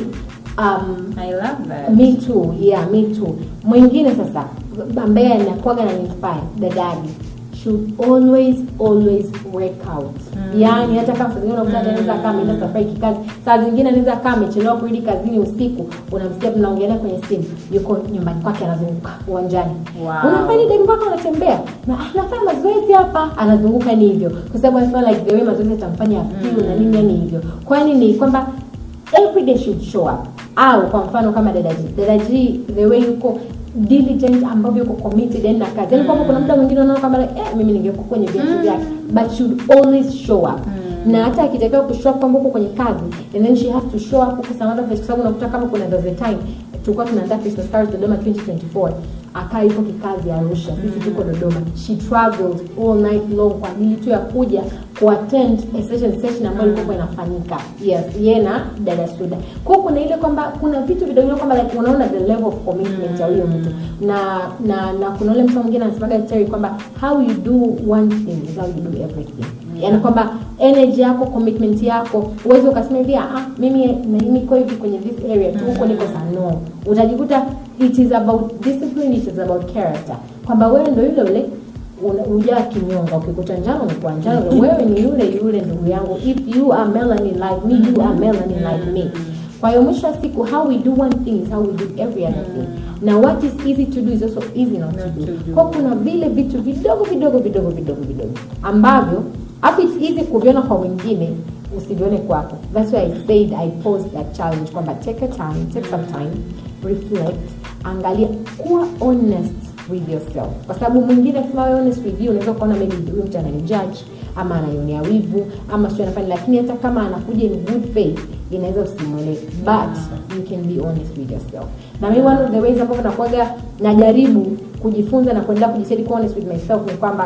um, I love that. me too yeah me too mwingine sasa ambaye anakuaga na inspire dadadi should always always work out mm. yaani hata kama saa zingine unakuta hata anaweza kaa ameenda safari kikazi saa zingine anaweza kaa amechelewa kurudi kazini usiku unamsikia mnaongelea kwenye simu yuko nyumbani kwake anazunguka uwanjani Wow. unafanya dai mpaka unatembea na "Ah, nafanya mazoezi hapa anazunguka ni hivyo kwa sababu anasema like the way mazoezi atamfanya afiu na nini yani hivyo kwani ni kwamba every day should show up au kwa mfano kama dada G dada G the way yuko diligent ambavyo yuko committed yani na kazi yani kwamba kuna muda mwingine unaona kwamba like, eh, mimi ningekuwa kwenye viatu vyake but should always show up na hata akitakiwa kushow up kwamba uko kwenye kazi and then she has to show up huko some other place kwa sababu unakuta kama kuna there's a time tulikuwa tunaandaa Christmas cards Dodoma 2024 akaa yuko kikazi Arusha sisi tuko Dodoma she traveled all night long kwa ajili tu ya kuja kuattend a session session ambayo ilikuwa inafanyika yes yeye na dada Suda kwa hiyo kuna ile kwamba kuna vitu vidogo vidogo kwamba like unaona the level of commitment ya huyo mtu na na na kuna ule mtu mwingine anasemaga Terry kwamba how you do one thing is how you do everything yaani kwamba energy yako commitment yako uweze ukasema hivi ah mimi na niko hivi kwenye this area tu huko niko sana no utajikuta it is about discipline it is about character kwamba wewe ndo yule yule una- hujaa kinyonga ukikuta njano umekuwa njano wewe ni yule yule ndugu yangu if you are melanin like me you are melanin like me kwa hiyo mwisho wa siku how we do one thing is how we do every other thing na what is easy to do is also easy not to Not do to do. kwa kuna vile vitu vidogo vidogo vidogo vidogo vidogo ambavyo hapo it's easy kuviona kwa wengine usivione kwako that's why i said i posed that challenge kwamba take a time take some time reflect angalia kuwa honest with yourself kwa sababu mwingine akisema wewe honest with you unaweza kuona maybe huyu mtu ananijudge ama ananionea wivu ama sio anafanya lakini hata kama anakuja in good faith inaweza usimwelewe but you can be honest with yourself na mimi one of the ways ambavyo nakuaga najaribu kujifunza na kuendelea kujisaidia kuwa honest with myself ni kwamba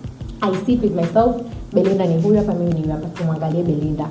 i sit with myself belinda ni huyu hapa mimi ni huyu hapa tumwangalie belinda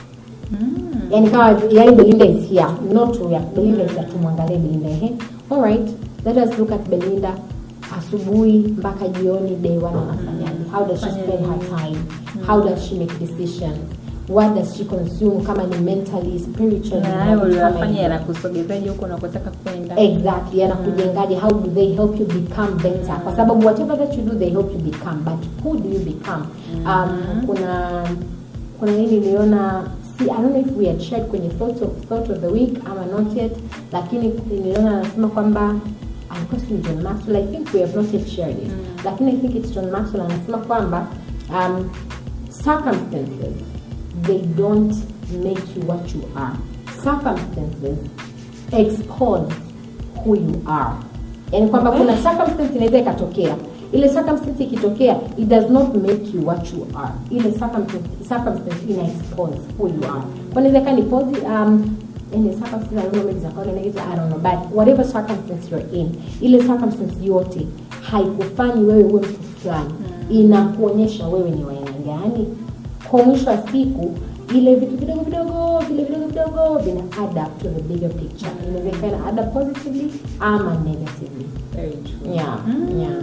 yani kama yani belinda is here not huyu hapa belinda is here tumwangalie belinda ehe all right let us look at belinda asubuhi mpaka jioni day one anafanyaje how does she spend her time how does she make decisions what does she consume kama ni mentally spiritually na na hayo vitu kama uliyofanya hivyo. yanakusogezaje huko unakotaka kwenda exactly yanakujengaje how do they help you become better kwa sababu whatever that you do they help you become but who do you become um, kuna kuna nini niliona si, I don't know if we had shared kwenye thought of, thought of the week ama not yet lakini niliona anasema kwamba alikuwa si John Maxwell I think we have not yet shared it lakini I think it's John Maxwell anasema kwamba um, circumstances they don't make you what you are circumstances expose who you are yani kwamba kuna circumstance inaweza ikatokea ile circumstance ikitokea it does not make you what you are ile circumstance, circumstance ina expose who you are kwa inaweza ikawa ni posi, um, in the circumstance I don't know maybe it's according negative I don't know but whatever circumstance you're in ile circumstance yote haikufanyi wewe uwe mtu fulani inakuonyesha wewe ni wa aina gani kwa mwisho wa siku ile vitu vidogo vidogo vile vidogo vidogo vina add up to the bigger picture inaweza ikawa add up positively ama negatively Very true. yeah yeah,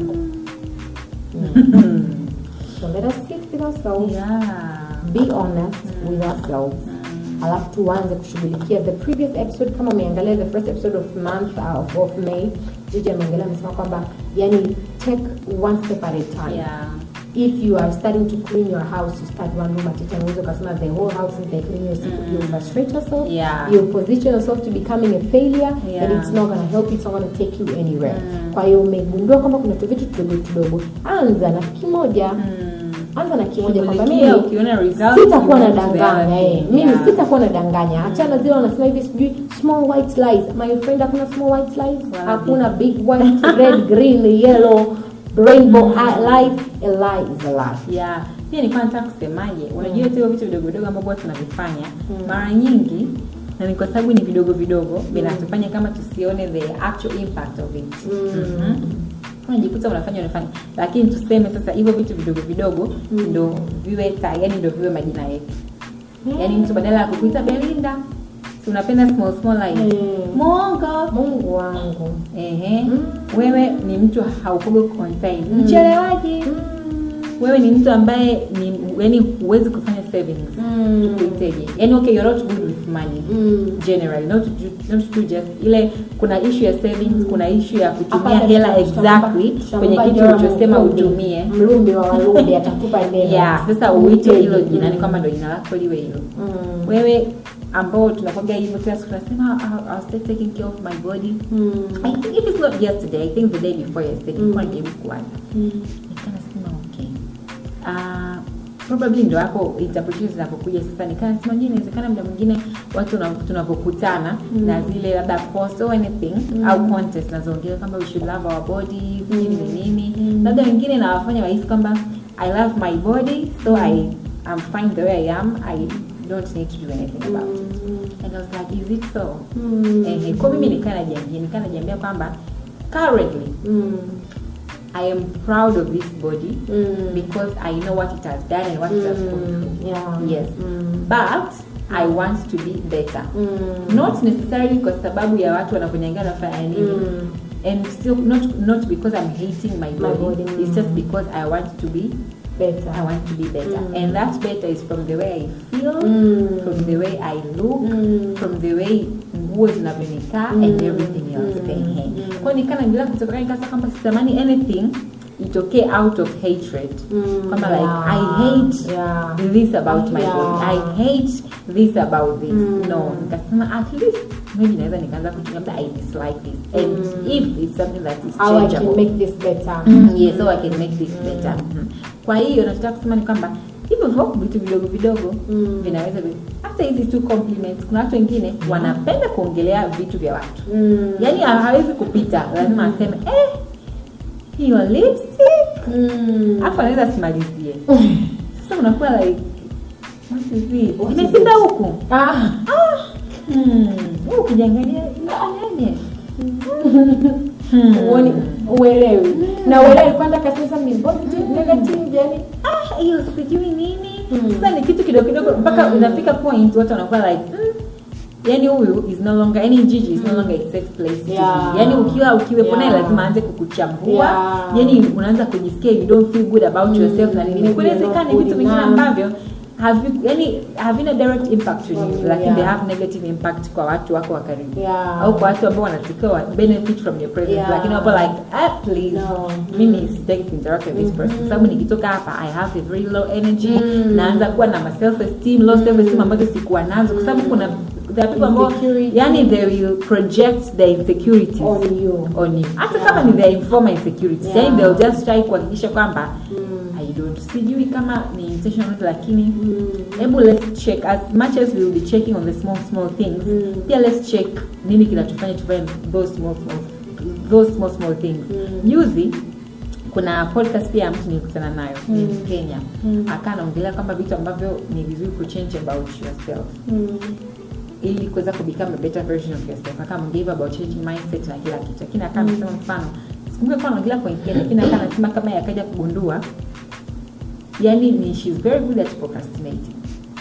yeah. so let us sit with ourselves Yeah. be honest with ourselves alafu tuanze kushughulikia the previous episode kama umeangalia the first episode of month uh, of, of may jiji ameangalia amesema kwamba yani take one step at a time Yeah. if you are starting to clean your house you start one room at a time unaweza ukasema the whole house is the clean yourself you frustrate yourself Yeah. you position yourself to becoming a failure Yeah. and it's not going to help you it's not going to take you anywhere kwa hiyo umegundua kwamba kuna tuvitu tudogo tudogo anza na kimoja anza na kimoja kwamba Shughulikia, mimi ukiona results, sitakuwa you na move to the other danganya eh. thing. mimi Yeah. sitakuwa na danganya achana zile wanasema hivi sijui small white lies my friend hakuna small white lies Wapi? hakuna big white red green yellow rainbow lies a lie is a lie yeah pia nilikuwa nataka kusemaje unajua mm. vitu vidogo vidogo ambavyo huwa tunavifanya mara nyingi na ni kwa sababu ni vidogo vidogo vinatufanya kama tusione the actual impact of it Mhm. unajikuta unafanya unafanya lakini tuseme sasa hivyo vitu vidogo vidogo ndo viwe ta yani ndo viwe majina yetu yaani mtu badala ya kukuita belinda si unapenda small small lies Mm. mongo mungu wangu ehe wewe ni mtu haukugo contain mchelewaji wewe ni mtu ambaye ni yani huwezi kufanya savings Mm. tukuiteje yani okay you're not good with money Mm. generally not to, ju- not to just ile kuna issue ya savings kuna issue ya kutumia Hapana, hela tutampa- exactly tutampa kwenye kitu Joram ulichosema Mlumbi. utumie mlumbi wa walumbi atakupa neno yeah sasa uite Uiteje. hilo jina Mm. ni kwamba ndo jina lako liwe hilo Mm. wewe ambao tunakwambia hivyo kila siku tunasema "I'll- I'll start taking care of my body Mm. I think if it's not yesterday, I think the day before yesterday, mm. najaribu kuwaza Mm. nikanasema okay uh, probably ndo hapo interpretation zinapokuja sasa nikanasema je inawezekana muda mwingine watu tuna- tunapokutana mm. na zile labda post or anything mm. au contest nazoongea kwamba we should love our body sijui ni nini labda wengine nawafanya wahisi kwamba i love my body so i am fine the way i am i don't need to do anything about it and i was like is it so Mm. eh, kwa mimi nikaa najiambia nikaa najiambia kwamba currently Mm. I am proud of this body Mm. because I know what it has done and what it has gone through. Yeah. Yes. Mm. But I want to be better. Mm. Not necessarily kwa sababu ya watu wanavyonyangana nafanya nini. Mm. And still not not because I'm hating my My body. body, It's just mm. because I want to be Better. I want to be better. Mm. And that better is from the way I feel, Mm. from the way I look, Mm. from the way nguo zinavyonikaa and Mm. everything else. Mm. Ehe. Mm. Kwa hiyo nikaa naendelea kutoka nikasa kwamba sitamani anything itokee out of hatred. Mm. Kwamba like Yeah. I hate Yeah. this about my Yeah. body. I hate this about this. Mm. No. Nikasema at least maybe naweza nikaanza kutumia labda I dislike this. And Mm. if it's something that is How I can changeable make this better. yes so I can make this better Mhm. kwa hiyo nachotaka kusema ni kwamba hivyo hivyo vitu vidogo vidogo Mm. vinaweza vi- hata hizi tu compliments kuna watu wengine wanapenda kuongelea vitu vya watu Mm. yaani ha- hawezi kupita lazima aseme eh hiyo lipstick Mm. afu anaweza asimalizie sasa unakuwa like what is it What is imepinda it? huku Ah. hmm. Wewe ukijiangalia inafanyaje Hmm. Uoni uelewi. Na uelewi kwanza kasema ni positive negative yani ah hiyo sijui nini Mm. sasa ni kitu kidogo kidogo mpaka unafika point watu wanakuwa like mm, yani huyu is no longer yani jiji is no longer a safe place to Yeah. be yani ukiwa ukiwepo naye Yeah. lazima aanze kukuchambua Yeah. yani unaanza kujisikia you don't feel good about Mm. yourself na nini Maybe kunawezekana you're ni not vitu good vingine enough. ambavyo have yani havina direct impact on On you you, lakini yeah. they have negative impact kwa watu wako wa karibu Yeah. au kwa watu ambao wanatakiwa wa- benefit from your presence Yeah. lakini wapo like ah, please No. mimi sitaki kuinteract with this person sababu nikitoka hapa i have a very low energy Mm. naanza kuwa na ma self esteem low self esteem ambazo sikuwa nazo kwa sababu kuna there are people ambao Insecurity. yani they will project their insecurities on you. on you hata kama ni their informal insecurities Yeah. yani they'll just try kuhakikisha kwamba Mm. i don't sijui kama ni intentional lakini Mm. hebu let's check as much as we will be checking on the small small things Mm. pia let's check nini kinatufanya tufanye those small small those small small things Mm. juzi kuna podcast pia ya mtu nilikutana nayo ni Mm. Kenya Mm. akaa anaongelea kwamba vitu ambavyo ni vizuri kuchange about yourself Mm. ili kuweza ku become a better version of yourself akamgive about changing mindset na kila kitu lakini akaa amesema mfano sikumbuka kwa anaongelea point gani lakini akaa anasema kama yeye akaja kugundua yani ni she's very good at procrastinating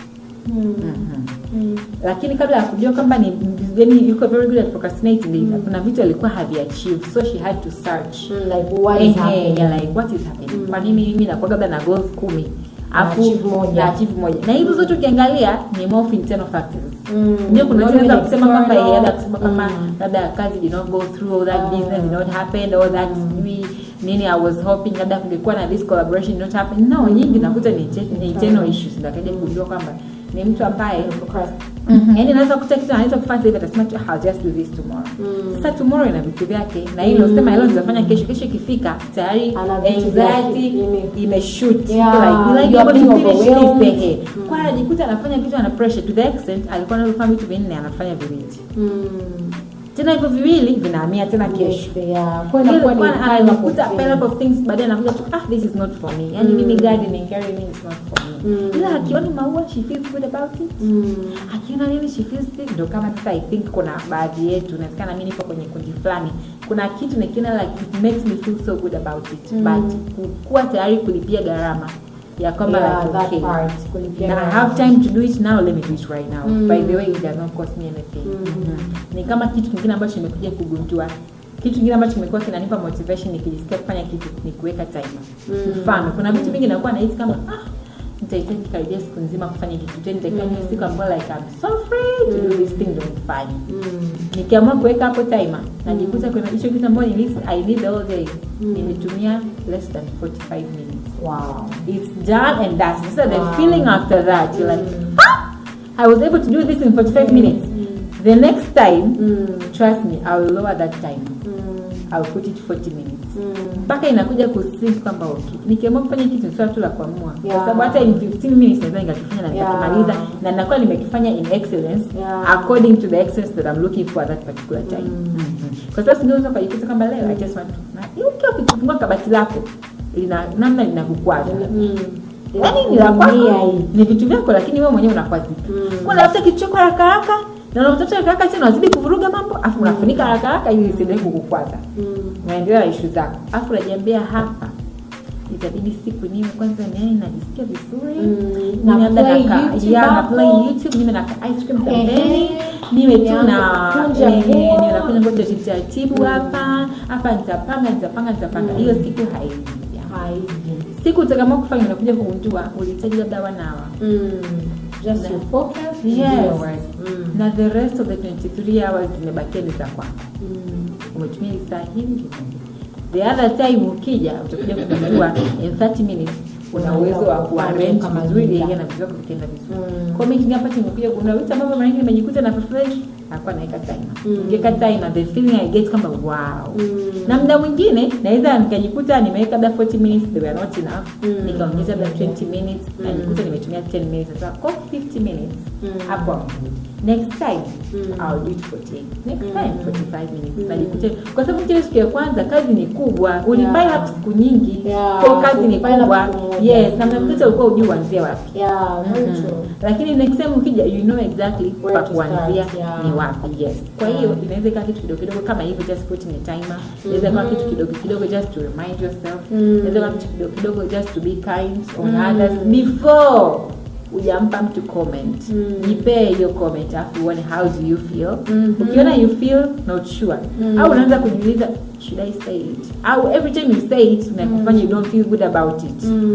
Mhm. lakini kabla ya kujua kwamba ni yani yuko very good at procrastinating kuna vitu alikuwa haviachieve so she had to search Mm, like what is Ehe, happening? yeah, like what is happening kwa nini mimi nakuwa labda na goals kumi afu achieve moja. na achieve moja na hizo zote ukiangalia ni more of internal factors Mm. ndio kuna Not watu even wanaweza kusema kwamba external. yeye labda kusema kama Mm. labda kazi did not go through or that Ah. business did not happen or that sijui nini I was hoping labda kungekuwa na this collaboration did not happen no nyingi nakuta ni inter- ni internal issues ndio akaja kujua kwamba ni mtu ambaye Procrast- yani anaweza kuta kitu anaweza kufanya sasa hivi atasema tu I'll just do this tomorrow Mm. sasa tomorrow ina vitu vyake na hilo sema hilo nitafanya kesho kesho ikifika tayari Ana vitu anxiety vyake, ime- imeshoot Yeah, like like you are able to being finish this overwhelmed. day kwa anajikuta anafanya vitu ana pressure to the extent alikuwa anafanya vitu vinne anafanya viwili Mm. tena hivyo viwili vinahamia tena kesho Yes, yeah. Kwa inakuwa ni pile up of anakuta things. pile up of things baadaye anakuja tu ah this is not for me yani mimi gardening gardening is not for me Mm. ila akiona maua she feels good about it Mm. akiona nini she feels it ndo kama sasa i think kuna baadhi yetu inawezekana mi nipo kwenye kundi fulani kuna kitu nikiona like it makes me feel so good about it Mm. but kuwa tayari kulipia gharama ya kwamba Yeah, like that okay part, kulipia na I gharama. have time to do it now let me do it right now Mm. by the way it does not cost me anything Mhm. Mhm. ni kama kitu kingine ambacho nimekuja kugundua kitu kingine ambacho kimekuwa kinanipa motivation nikijisikia kufanya kitu ni kuweka timer Mm. mfano kuna vitu vingi nakuwa nahisi kama ah nitahitaji karibia siku nzima kufanya hiki kitu yani nitakiwa niwe siku ambayo like I'm so free to do this thing ndo nifanye Mm. nikiamua kuweka hapo timer najikuta kwenye hicho kitu ambayo nilisi I need the whole day Mm. nimetumia less than 45 minutes Wow. it's done and that's it. so the Wow. feeling after that you're like Mm. ah I was able to do this in 45 minutes the next time Mm. trust me I will lower that time Mm. I will put it 40 minutes Mm. mpaka inakuja kusink kwamba okay nikiamua kufanya kitu ni swala tu la kuamua Yeah. kwa sababu hata in 15 minutes naweza nikakifanya na Yeah. nikakimaliza na ninakuwa nimekifanya in excellence Yeah. according to the excellence that I'm looking for at that particular time Mm. Mhm. kwa sababu singeweza ukajikuta kwamba leo I just want to na hiyo ukiwa ukifungua kabati lako lina namna linakukwaza Mm. yaani ni la kwako Inakuumia hii. ni vitu vyako lakini wewe mwenyewe unakwazika Mm. kwa unafuta kitu chako haraka haraka na unatafuta haraka haraka tena unazidi kuvuruga mambo afu unafunika haraka haraka ili isiendelee kukukwaza Mm. unaendelea na ishu zako afu unajiambia hapa itabidi siku niwe kwanza yani najisikia vizuri Mm. Niwe Na labda play naka- YouTube yeah, na hapo. play youtube niwe na ka ice cream pembeni Ehe. niwe tu Nianze na kukunja eh, nguo. niwe nakuja ngoja taratibu hapa hapa nitapanga nitapanga nitapanga hiyo siku haiji Haiji. siku utakaamua kufanya unakuja kugundua ulihitaji labda wanawa Mm. Just Na- your focus. Yes. yours. Mm. na the rest of the 23 hours zimebakia ni za kwako Mm. umetumia saa hili the other time ukija utakuja kugundua in 30 minutes una uwezo wa kuarrange Kama vizuri giza. ile na vitu vyako vikaenda vizuri Mm. kwa mimi kinga pata nimekuja kuna vitu ambavyo mara nyingi nimejikuta na refresh hakuwa naweka timer Mm. nikiweka timer the feeling I get kwamba wow Mm. na muda mwingine naweza nikajikuta nimeweka labda 40 minutes they were not enough Mm. nikaongeza labda 20 minutes na Mm. nikuta nimetumia 10 minutes sasa kwa 50 minutes Mm. hapo I'm good. next time Mm. I'll do it 48 next Mm. time 45 minutes Mm. najikuta kwa sababu kile siku ya kwanza kazi ni kubwa ulipile Yeah. up siku nyingi Yeah, kwa kazi ni ulipile up kubwa siku moja. yes na mnakuta ulikuwa ujui uanzie wapi Yeah, very Mhm. true. lakini next time ukija you know exactly Where pa to kuanzia start, yeah. ni wapi yes kwa hiyo Yeah. inaweza ikawa kitu kidogo kidogo kama hivyo just putting a timer inaweza ikawa kitu kidogo kidogo just to remind yourself Mm. inaweza ikawa kitu kidogo kidogo just to be kind on Mm. others before ujampa mtu comment Mm. jipee hiyo comment afu uone how do you feel Mhm. ukiona you feel not sure Mm. au unaanza kujiuliza should i say it au every time you say it unakufanya you don't feel good about it Mm.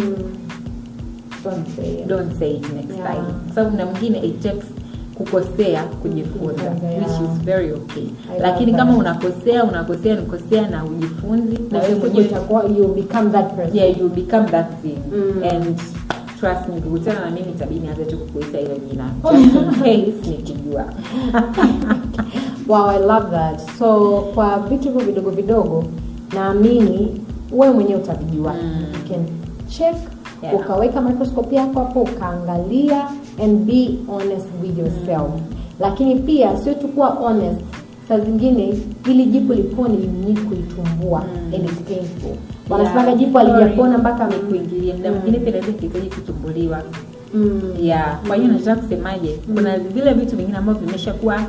Don't say it. don't say it next Yeah. time kwa sababu na mwingine it takes kukosea kujifunza Kujifunza, which yeah. is very okay I lakini love kama that. unakosea unakosea nikosea na ujifunzi na wewe Siku mwenyewe itakuwa you become that person. yeah you become that thing Mm. and trust me ukikutana na mimi itabidi nianze tu kukuita hilo jina just in case nikijua Wow, I love that. So kwa vitu hivyo vidogo vidogo naamini wewe mwenyewe utavijua. Mm. You can check Yeah. ukaweka microscope yako hapo ukaangalia and be honest with yourself. Lakini pia sio tu kuwa honest, saa zingine ili jipu lipone you need kulitumbua Mm. and it's painful. Wanasemaga Yeah, jipu sorry. alijapona mpaka kuingilia muda Mm. mwingine pia naweza kihitaji kutumbuliwa Mm. yeah kwa hiyo nataka kusemaje kuna vile vitu vingine ambavyo vimeshakuwa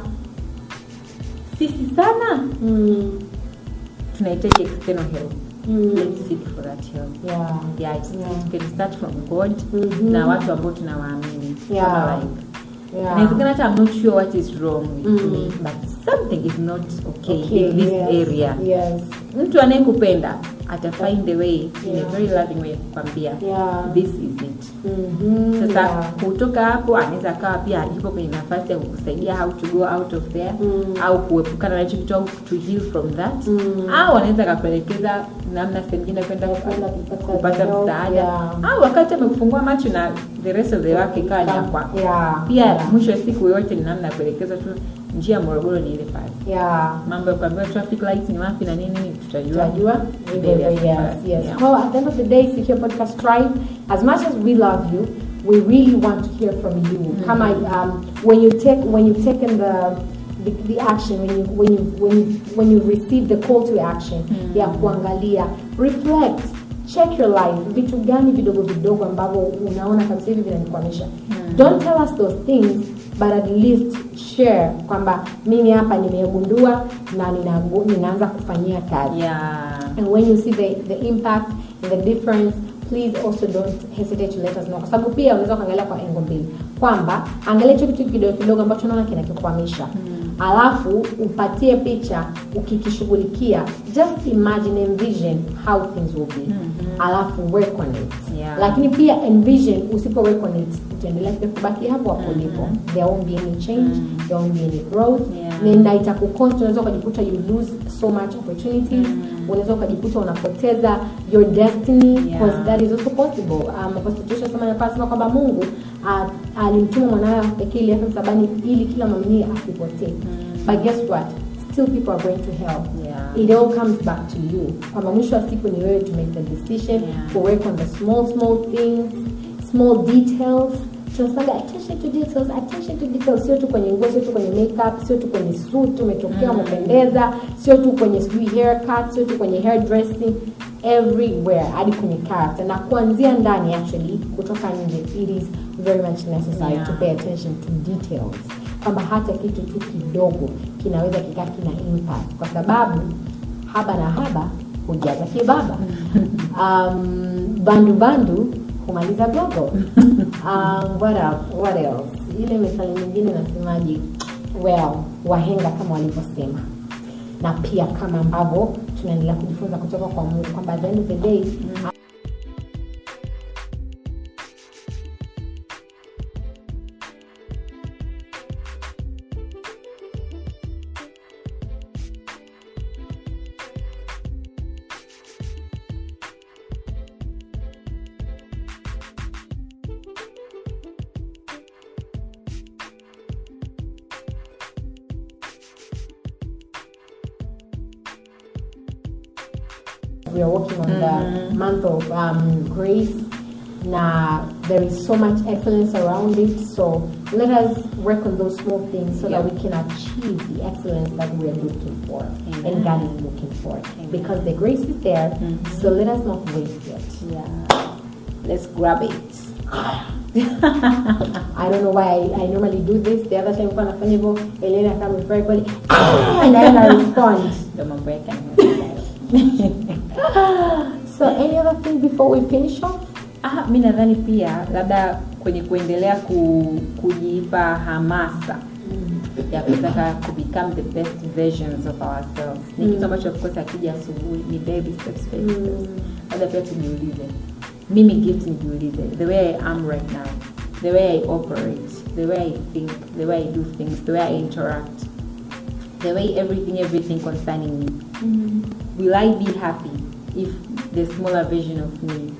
sisi sana Mm. tunahitaji external help Mm. let's seek for that help Yeah. yeah, it's, Yeah. it can start from god Mhm. na watu ambao tunawaamini Yeah. Kama like Yeah. inawezekana hata I'm not sure what is wrong with Mm. me but something is not okay, Okay, in this yes. area Yes. mtu anayekupenda ata find a way in Yeah. a very loving way kukwambia Yeah. this is it Mhm. sasa Yeah. kutoka hapo anaweza akawa pia yupo kwenye nafasi ya kukusaidia how to go out of there Mm. au kuepukana na hicho kitu au to heal from that Mm. au anaweza akakuelekeza namna sengine kwenda Kwenda kupata kupata help, msaada yeah. au wakati amekufungua macho na the rest of the work ikawa ni ya kwako Yeah. pia Yeah. mwisho wa siku yote ni namna ya kuelekezwa tu njia ya morogoro ni ile pale Yeah. mambo ya kuambiwa traffic lights ni wapi na nini nini tutajua Tunajua mbele hivyo ya hivyo, yes, safari. yes. Yeah. Well, at the end of the day, Secure Podcast Tribe, as much as we love you, we really want to hear from you. Come on, um, when you take when you've taken the the, the action when you when you when you when you receive the call to action ya kuangalia reflect check your life vitu gani vidogo vidogo ambavyo unaona kabisa hivi vinanikwamisha don't tell us those things but at least share kwamba mimi hapa nimegundua na ninaangu- ninaanza kufanyia kazi yeah. and when you see the, the impact and the difference please also don't hesitate to let us know kwa sababu pia unaweza kuangalia kwa engo mbili kwamba angalia hicho kitu kidogo kidogo ambacho unaona kinakikwamisha alafu upatie picha ukikishughulikia just imagine envision how things will be alafu work on it Yeah. lakini pia envision usipo work on it utaendelea pia kubaki hapo hapo ulipo there won't be any change there won't be any growth Yeah. na itakukost unaweza ukajikuta you lose so much opportunities unaweza ukajikuta unapoteza your destiny Yeah. because that is also possible um, constitution sema ya kwamba kwamba mungu uh, alimtuma mwanawe pekee ili afe msalabani ili kila mwamini asipotee but guess what still people are going to hell Yeah. it all comes back to you kwamba mwisho wa siku ni wewe to make the decision Yeah. to work on the small small things small details tunasemaga attention to details attention to details sio tu kwenye nguo sio tu kwenye makeup sio tu kwenye suit umetokea umependeza sio tu kwenye sijui haircut sio tu kwenye hair dressing everywhere hadi kwenye character na kuanzia ndani actually kutoka nje it is very much necessary Yeah. to pay attention to details kwamba hata kitu tu kidogo kinaweza kikaa kina impact kwa sababu haba na haba hujaza kibaba um, bandu bandu humaliza gogo um, what, else? what else ile methali nyingine nasemaji well wahenga kama walivyosema na pia kama ambavyo tunaendelea kujifunza kutoka kwa mungu kwamba at the end of the day we are working on the month of um, grace now there is so much excellence around it so let us work on those small things so that Yeah. we can achieve the excellence that we are looking for and god is looking for because the grace is there so let us not waste it yeah. let's grab it I don't know why I, I normally do this. The other time when I funny go, Elena come with everybody, and then I respond. ndo mambo yake yanayoendelea. So, any other thing before we finish off? Ah, mi nadhani pia labda kwenye kuendelea ku, kujipa hamasa ya kutaka ku become the best versions of ourselves ni kitu ambacho of course akija asubuhi ni baby steps baby steps labda pia tujiulize mimi gift nijiulize the way i am right now the way i operate the way i think the way i do things the way i interact the way everything everything concerning me will i be happy if the smaller version of me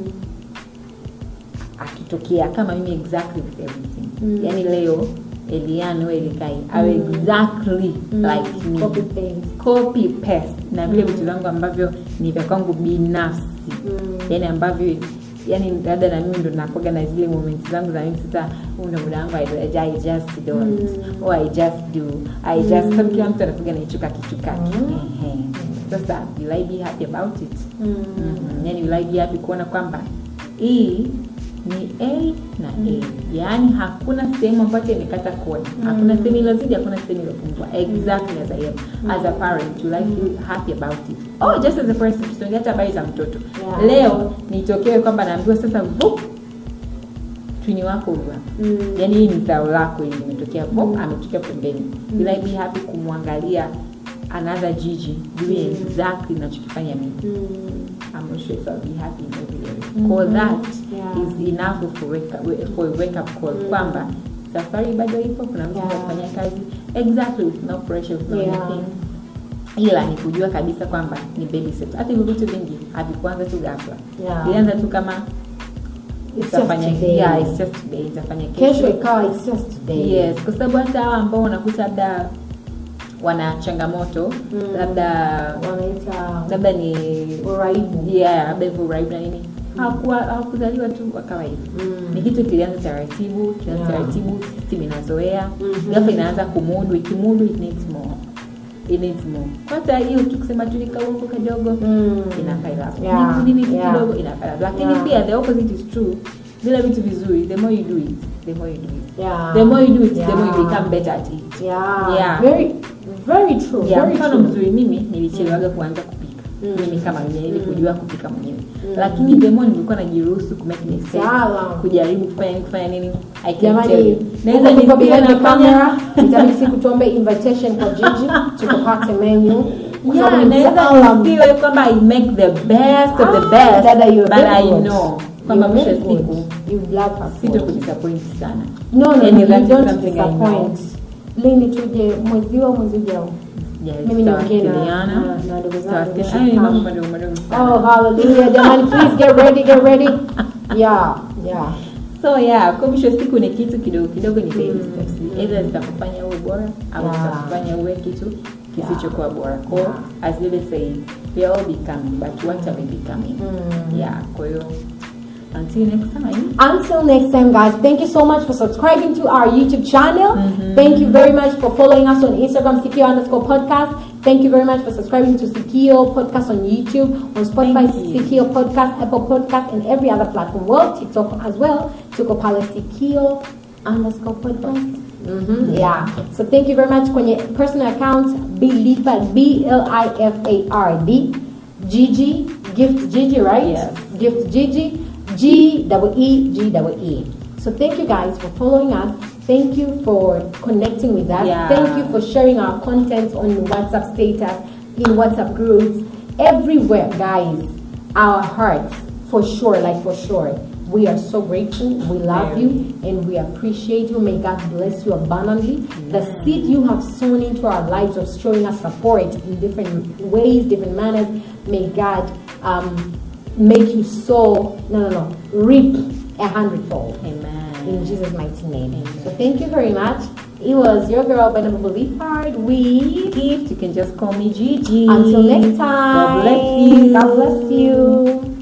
akitokea kama mimi exactly with everything mm. yani leo eliano elikai awe exactly like me Copy paste. copy paste na vile vitu vyangu ambavyo ni vya kwangu binafsi yani ambavyo yani labda na mimi ndo nakoga na zile moments zangu za mimi sasa huu ndo muda wangu I, I just don't or I just do I just sababu kila mtu anakuga na hicho kakitu kake Ehe. sasa will I be happy about it mm. yani will I be happy kuona kwamba hii ni a na a yaani hakuna sehemu ambacho imekata kona hakuna sehemu ilozidi hakuna sehemu ilopungua exactly as i am as a parent you like feel happy about it oh just as a person tusiongea hata habari za mtoto Yeah. leo nitokewe kwamba naambiwa sasa vup twini wako huyu hapa Mm. yaani hii ni zao lako hili limetokea pop ametokea pembeni will I be happy kumwangalia another jiji doing exactly nachokifanya mimi I'm not sure if I'll be happy in every area. Call that Yeah. is enough for wake up, for a wake up call kwamba safari bado ipo kuna mtu Yeah. anafanya kazi exactly with no pressure with no Yeah. anything ila ni kujua kabisa kwamba ni baby steps hata hivyo vitu vingi havikuanza tu ghafla Yeah. ilianza tu kama It's just itafanya today. yeah, it's just today itafanya kesho ikawa it's just today yes kwa sababu hata hawa ambao unakuta labda wana changamoto labda wanaita labda ni uraibu yeah labda hivyo uraibu na nini hawakuwa hawakuzaliwa tu wakawa hivyo Mm. ni kitu kilianza taratibu kilianza Yeah. taratibu system inazoea Mhm. ghafla inaanza kumudu ikimudu it needs more it needs more hata hiyo tu kusema tu nikauongo kadogo Mm. inakaa hapo Yeah. nini tu Yeah. kidogo inakaa hapo lakini Yeah. pia the opposite is true vile vitu vizuri the more you do it the more you do it Yeah. the more you do it the more you Yeah. become better at it yeah, Yeah. very very true yeah, very mfano true mzuri mimi nilichelewaga kuanza kupika Mm. mimi kama mwenyewe ili Mm. kujua kupika mwenyewe Mm. lakini the more nilikuwa najiruhusu ku make mistakes Sawa. kujaribu kufanya nini kufanya nini I can tell jamani you. naweza huko tuko nisiwe behind the nafanya camera itabidi siku tuombe invitation kwa jiji tukapate menu Kwa sababu yeah ni naweza mtaalam. nisiwe kwamba I make the best of the Ah, best dada, you're but very I good. know kwamba You're mwisho wa very siku good. You love her sito food. kudisappoint sana no no, And no that you is don't something I know. disappoint lini tuje mwezi wa mwezi ujao Yeah, Mimi niongee na- tutawasiliana. na- na ndugu zangu Tutawasiliana. Shikam. Haya ni mambo madogo madogo sana. oh hallelujah jamani please get ready get ready yeah yeah so yeah kwa mwisho wa siku ni kitu kidogo kidogo ni baby steps either zitakufanya uwe bora au Yeah. zitakufanya uwe kitu kisichokuwa bora kwa Yeah. as Lily say we are all becoming but what are we becoming Mm. yeah kwa hiyo until next time Until next time, guys, thank you so much for subscribing to our YouTube channel. Thank you very much for following us on Instagram, Sikio underscore podcast. Thank you very much for subscribing to Sikio podcast on YouTube, on Spotify, Thank you. Sikio podcast, Apple podcast, and every other platform. Well, TikTok as well. Tuko pale Sikio underscore podcast. Mhm, Yeah. So thank you very much. Kwenye personal account, Bilifard, B L I F A R D, Gigi, Gift Gigi, right? Yes. Gift Gigi, G double E G double E. So thank you guys for following us. Thank you for connecting with us. Yeah. Thank you for sharing our content on WhatsApp status, in WhatsApp groups, everywhere, guys. Our hearts, for sure, like for sure. We are so grateful. We love Very. you and we appreciate you. May God bless you abundantly. The seed you have sown into our lives of showing us support in different ways, different manners, may God um, make you sow, no, no, no, reap a hundredfold. amen In Jesus' mighty name. So thank you very much. It was your girl, Benable Believe Hard. We gift you can just call me Gigi until next time. God bless you God bless you.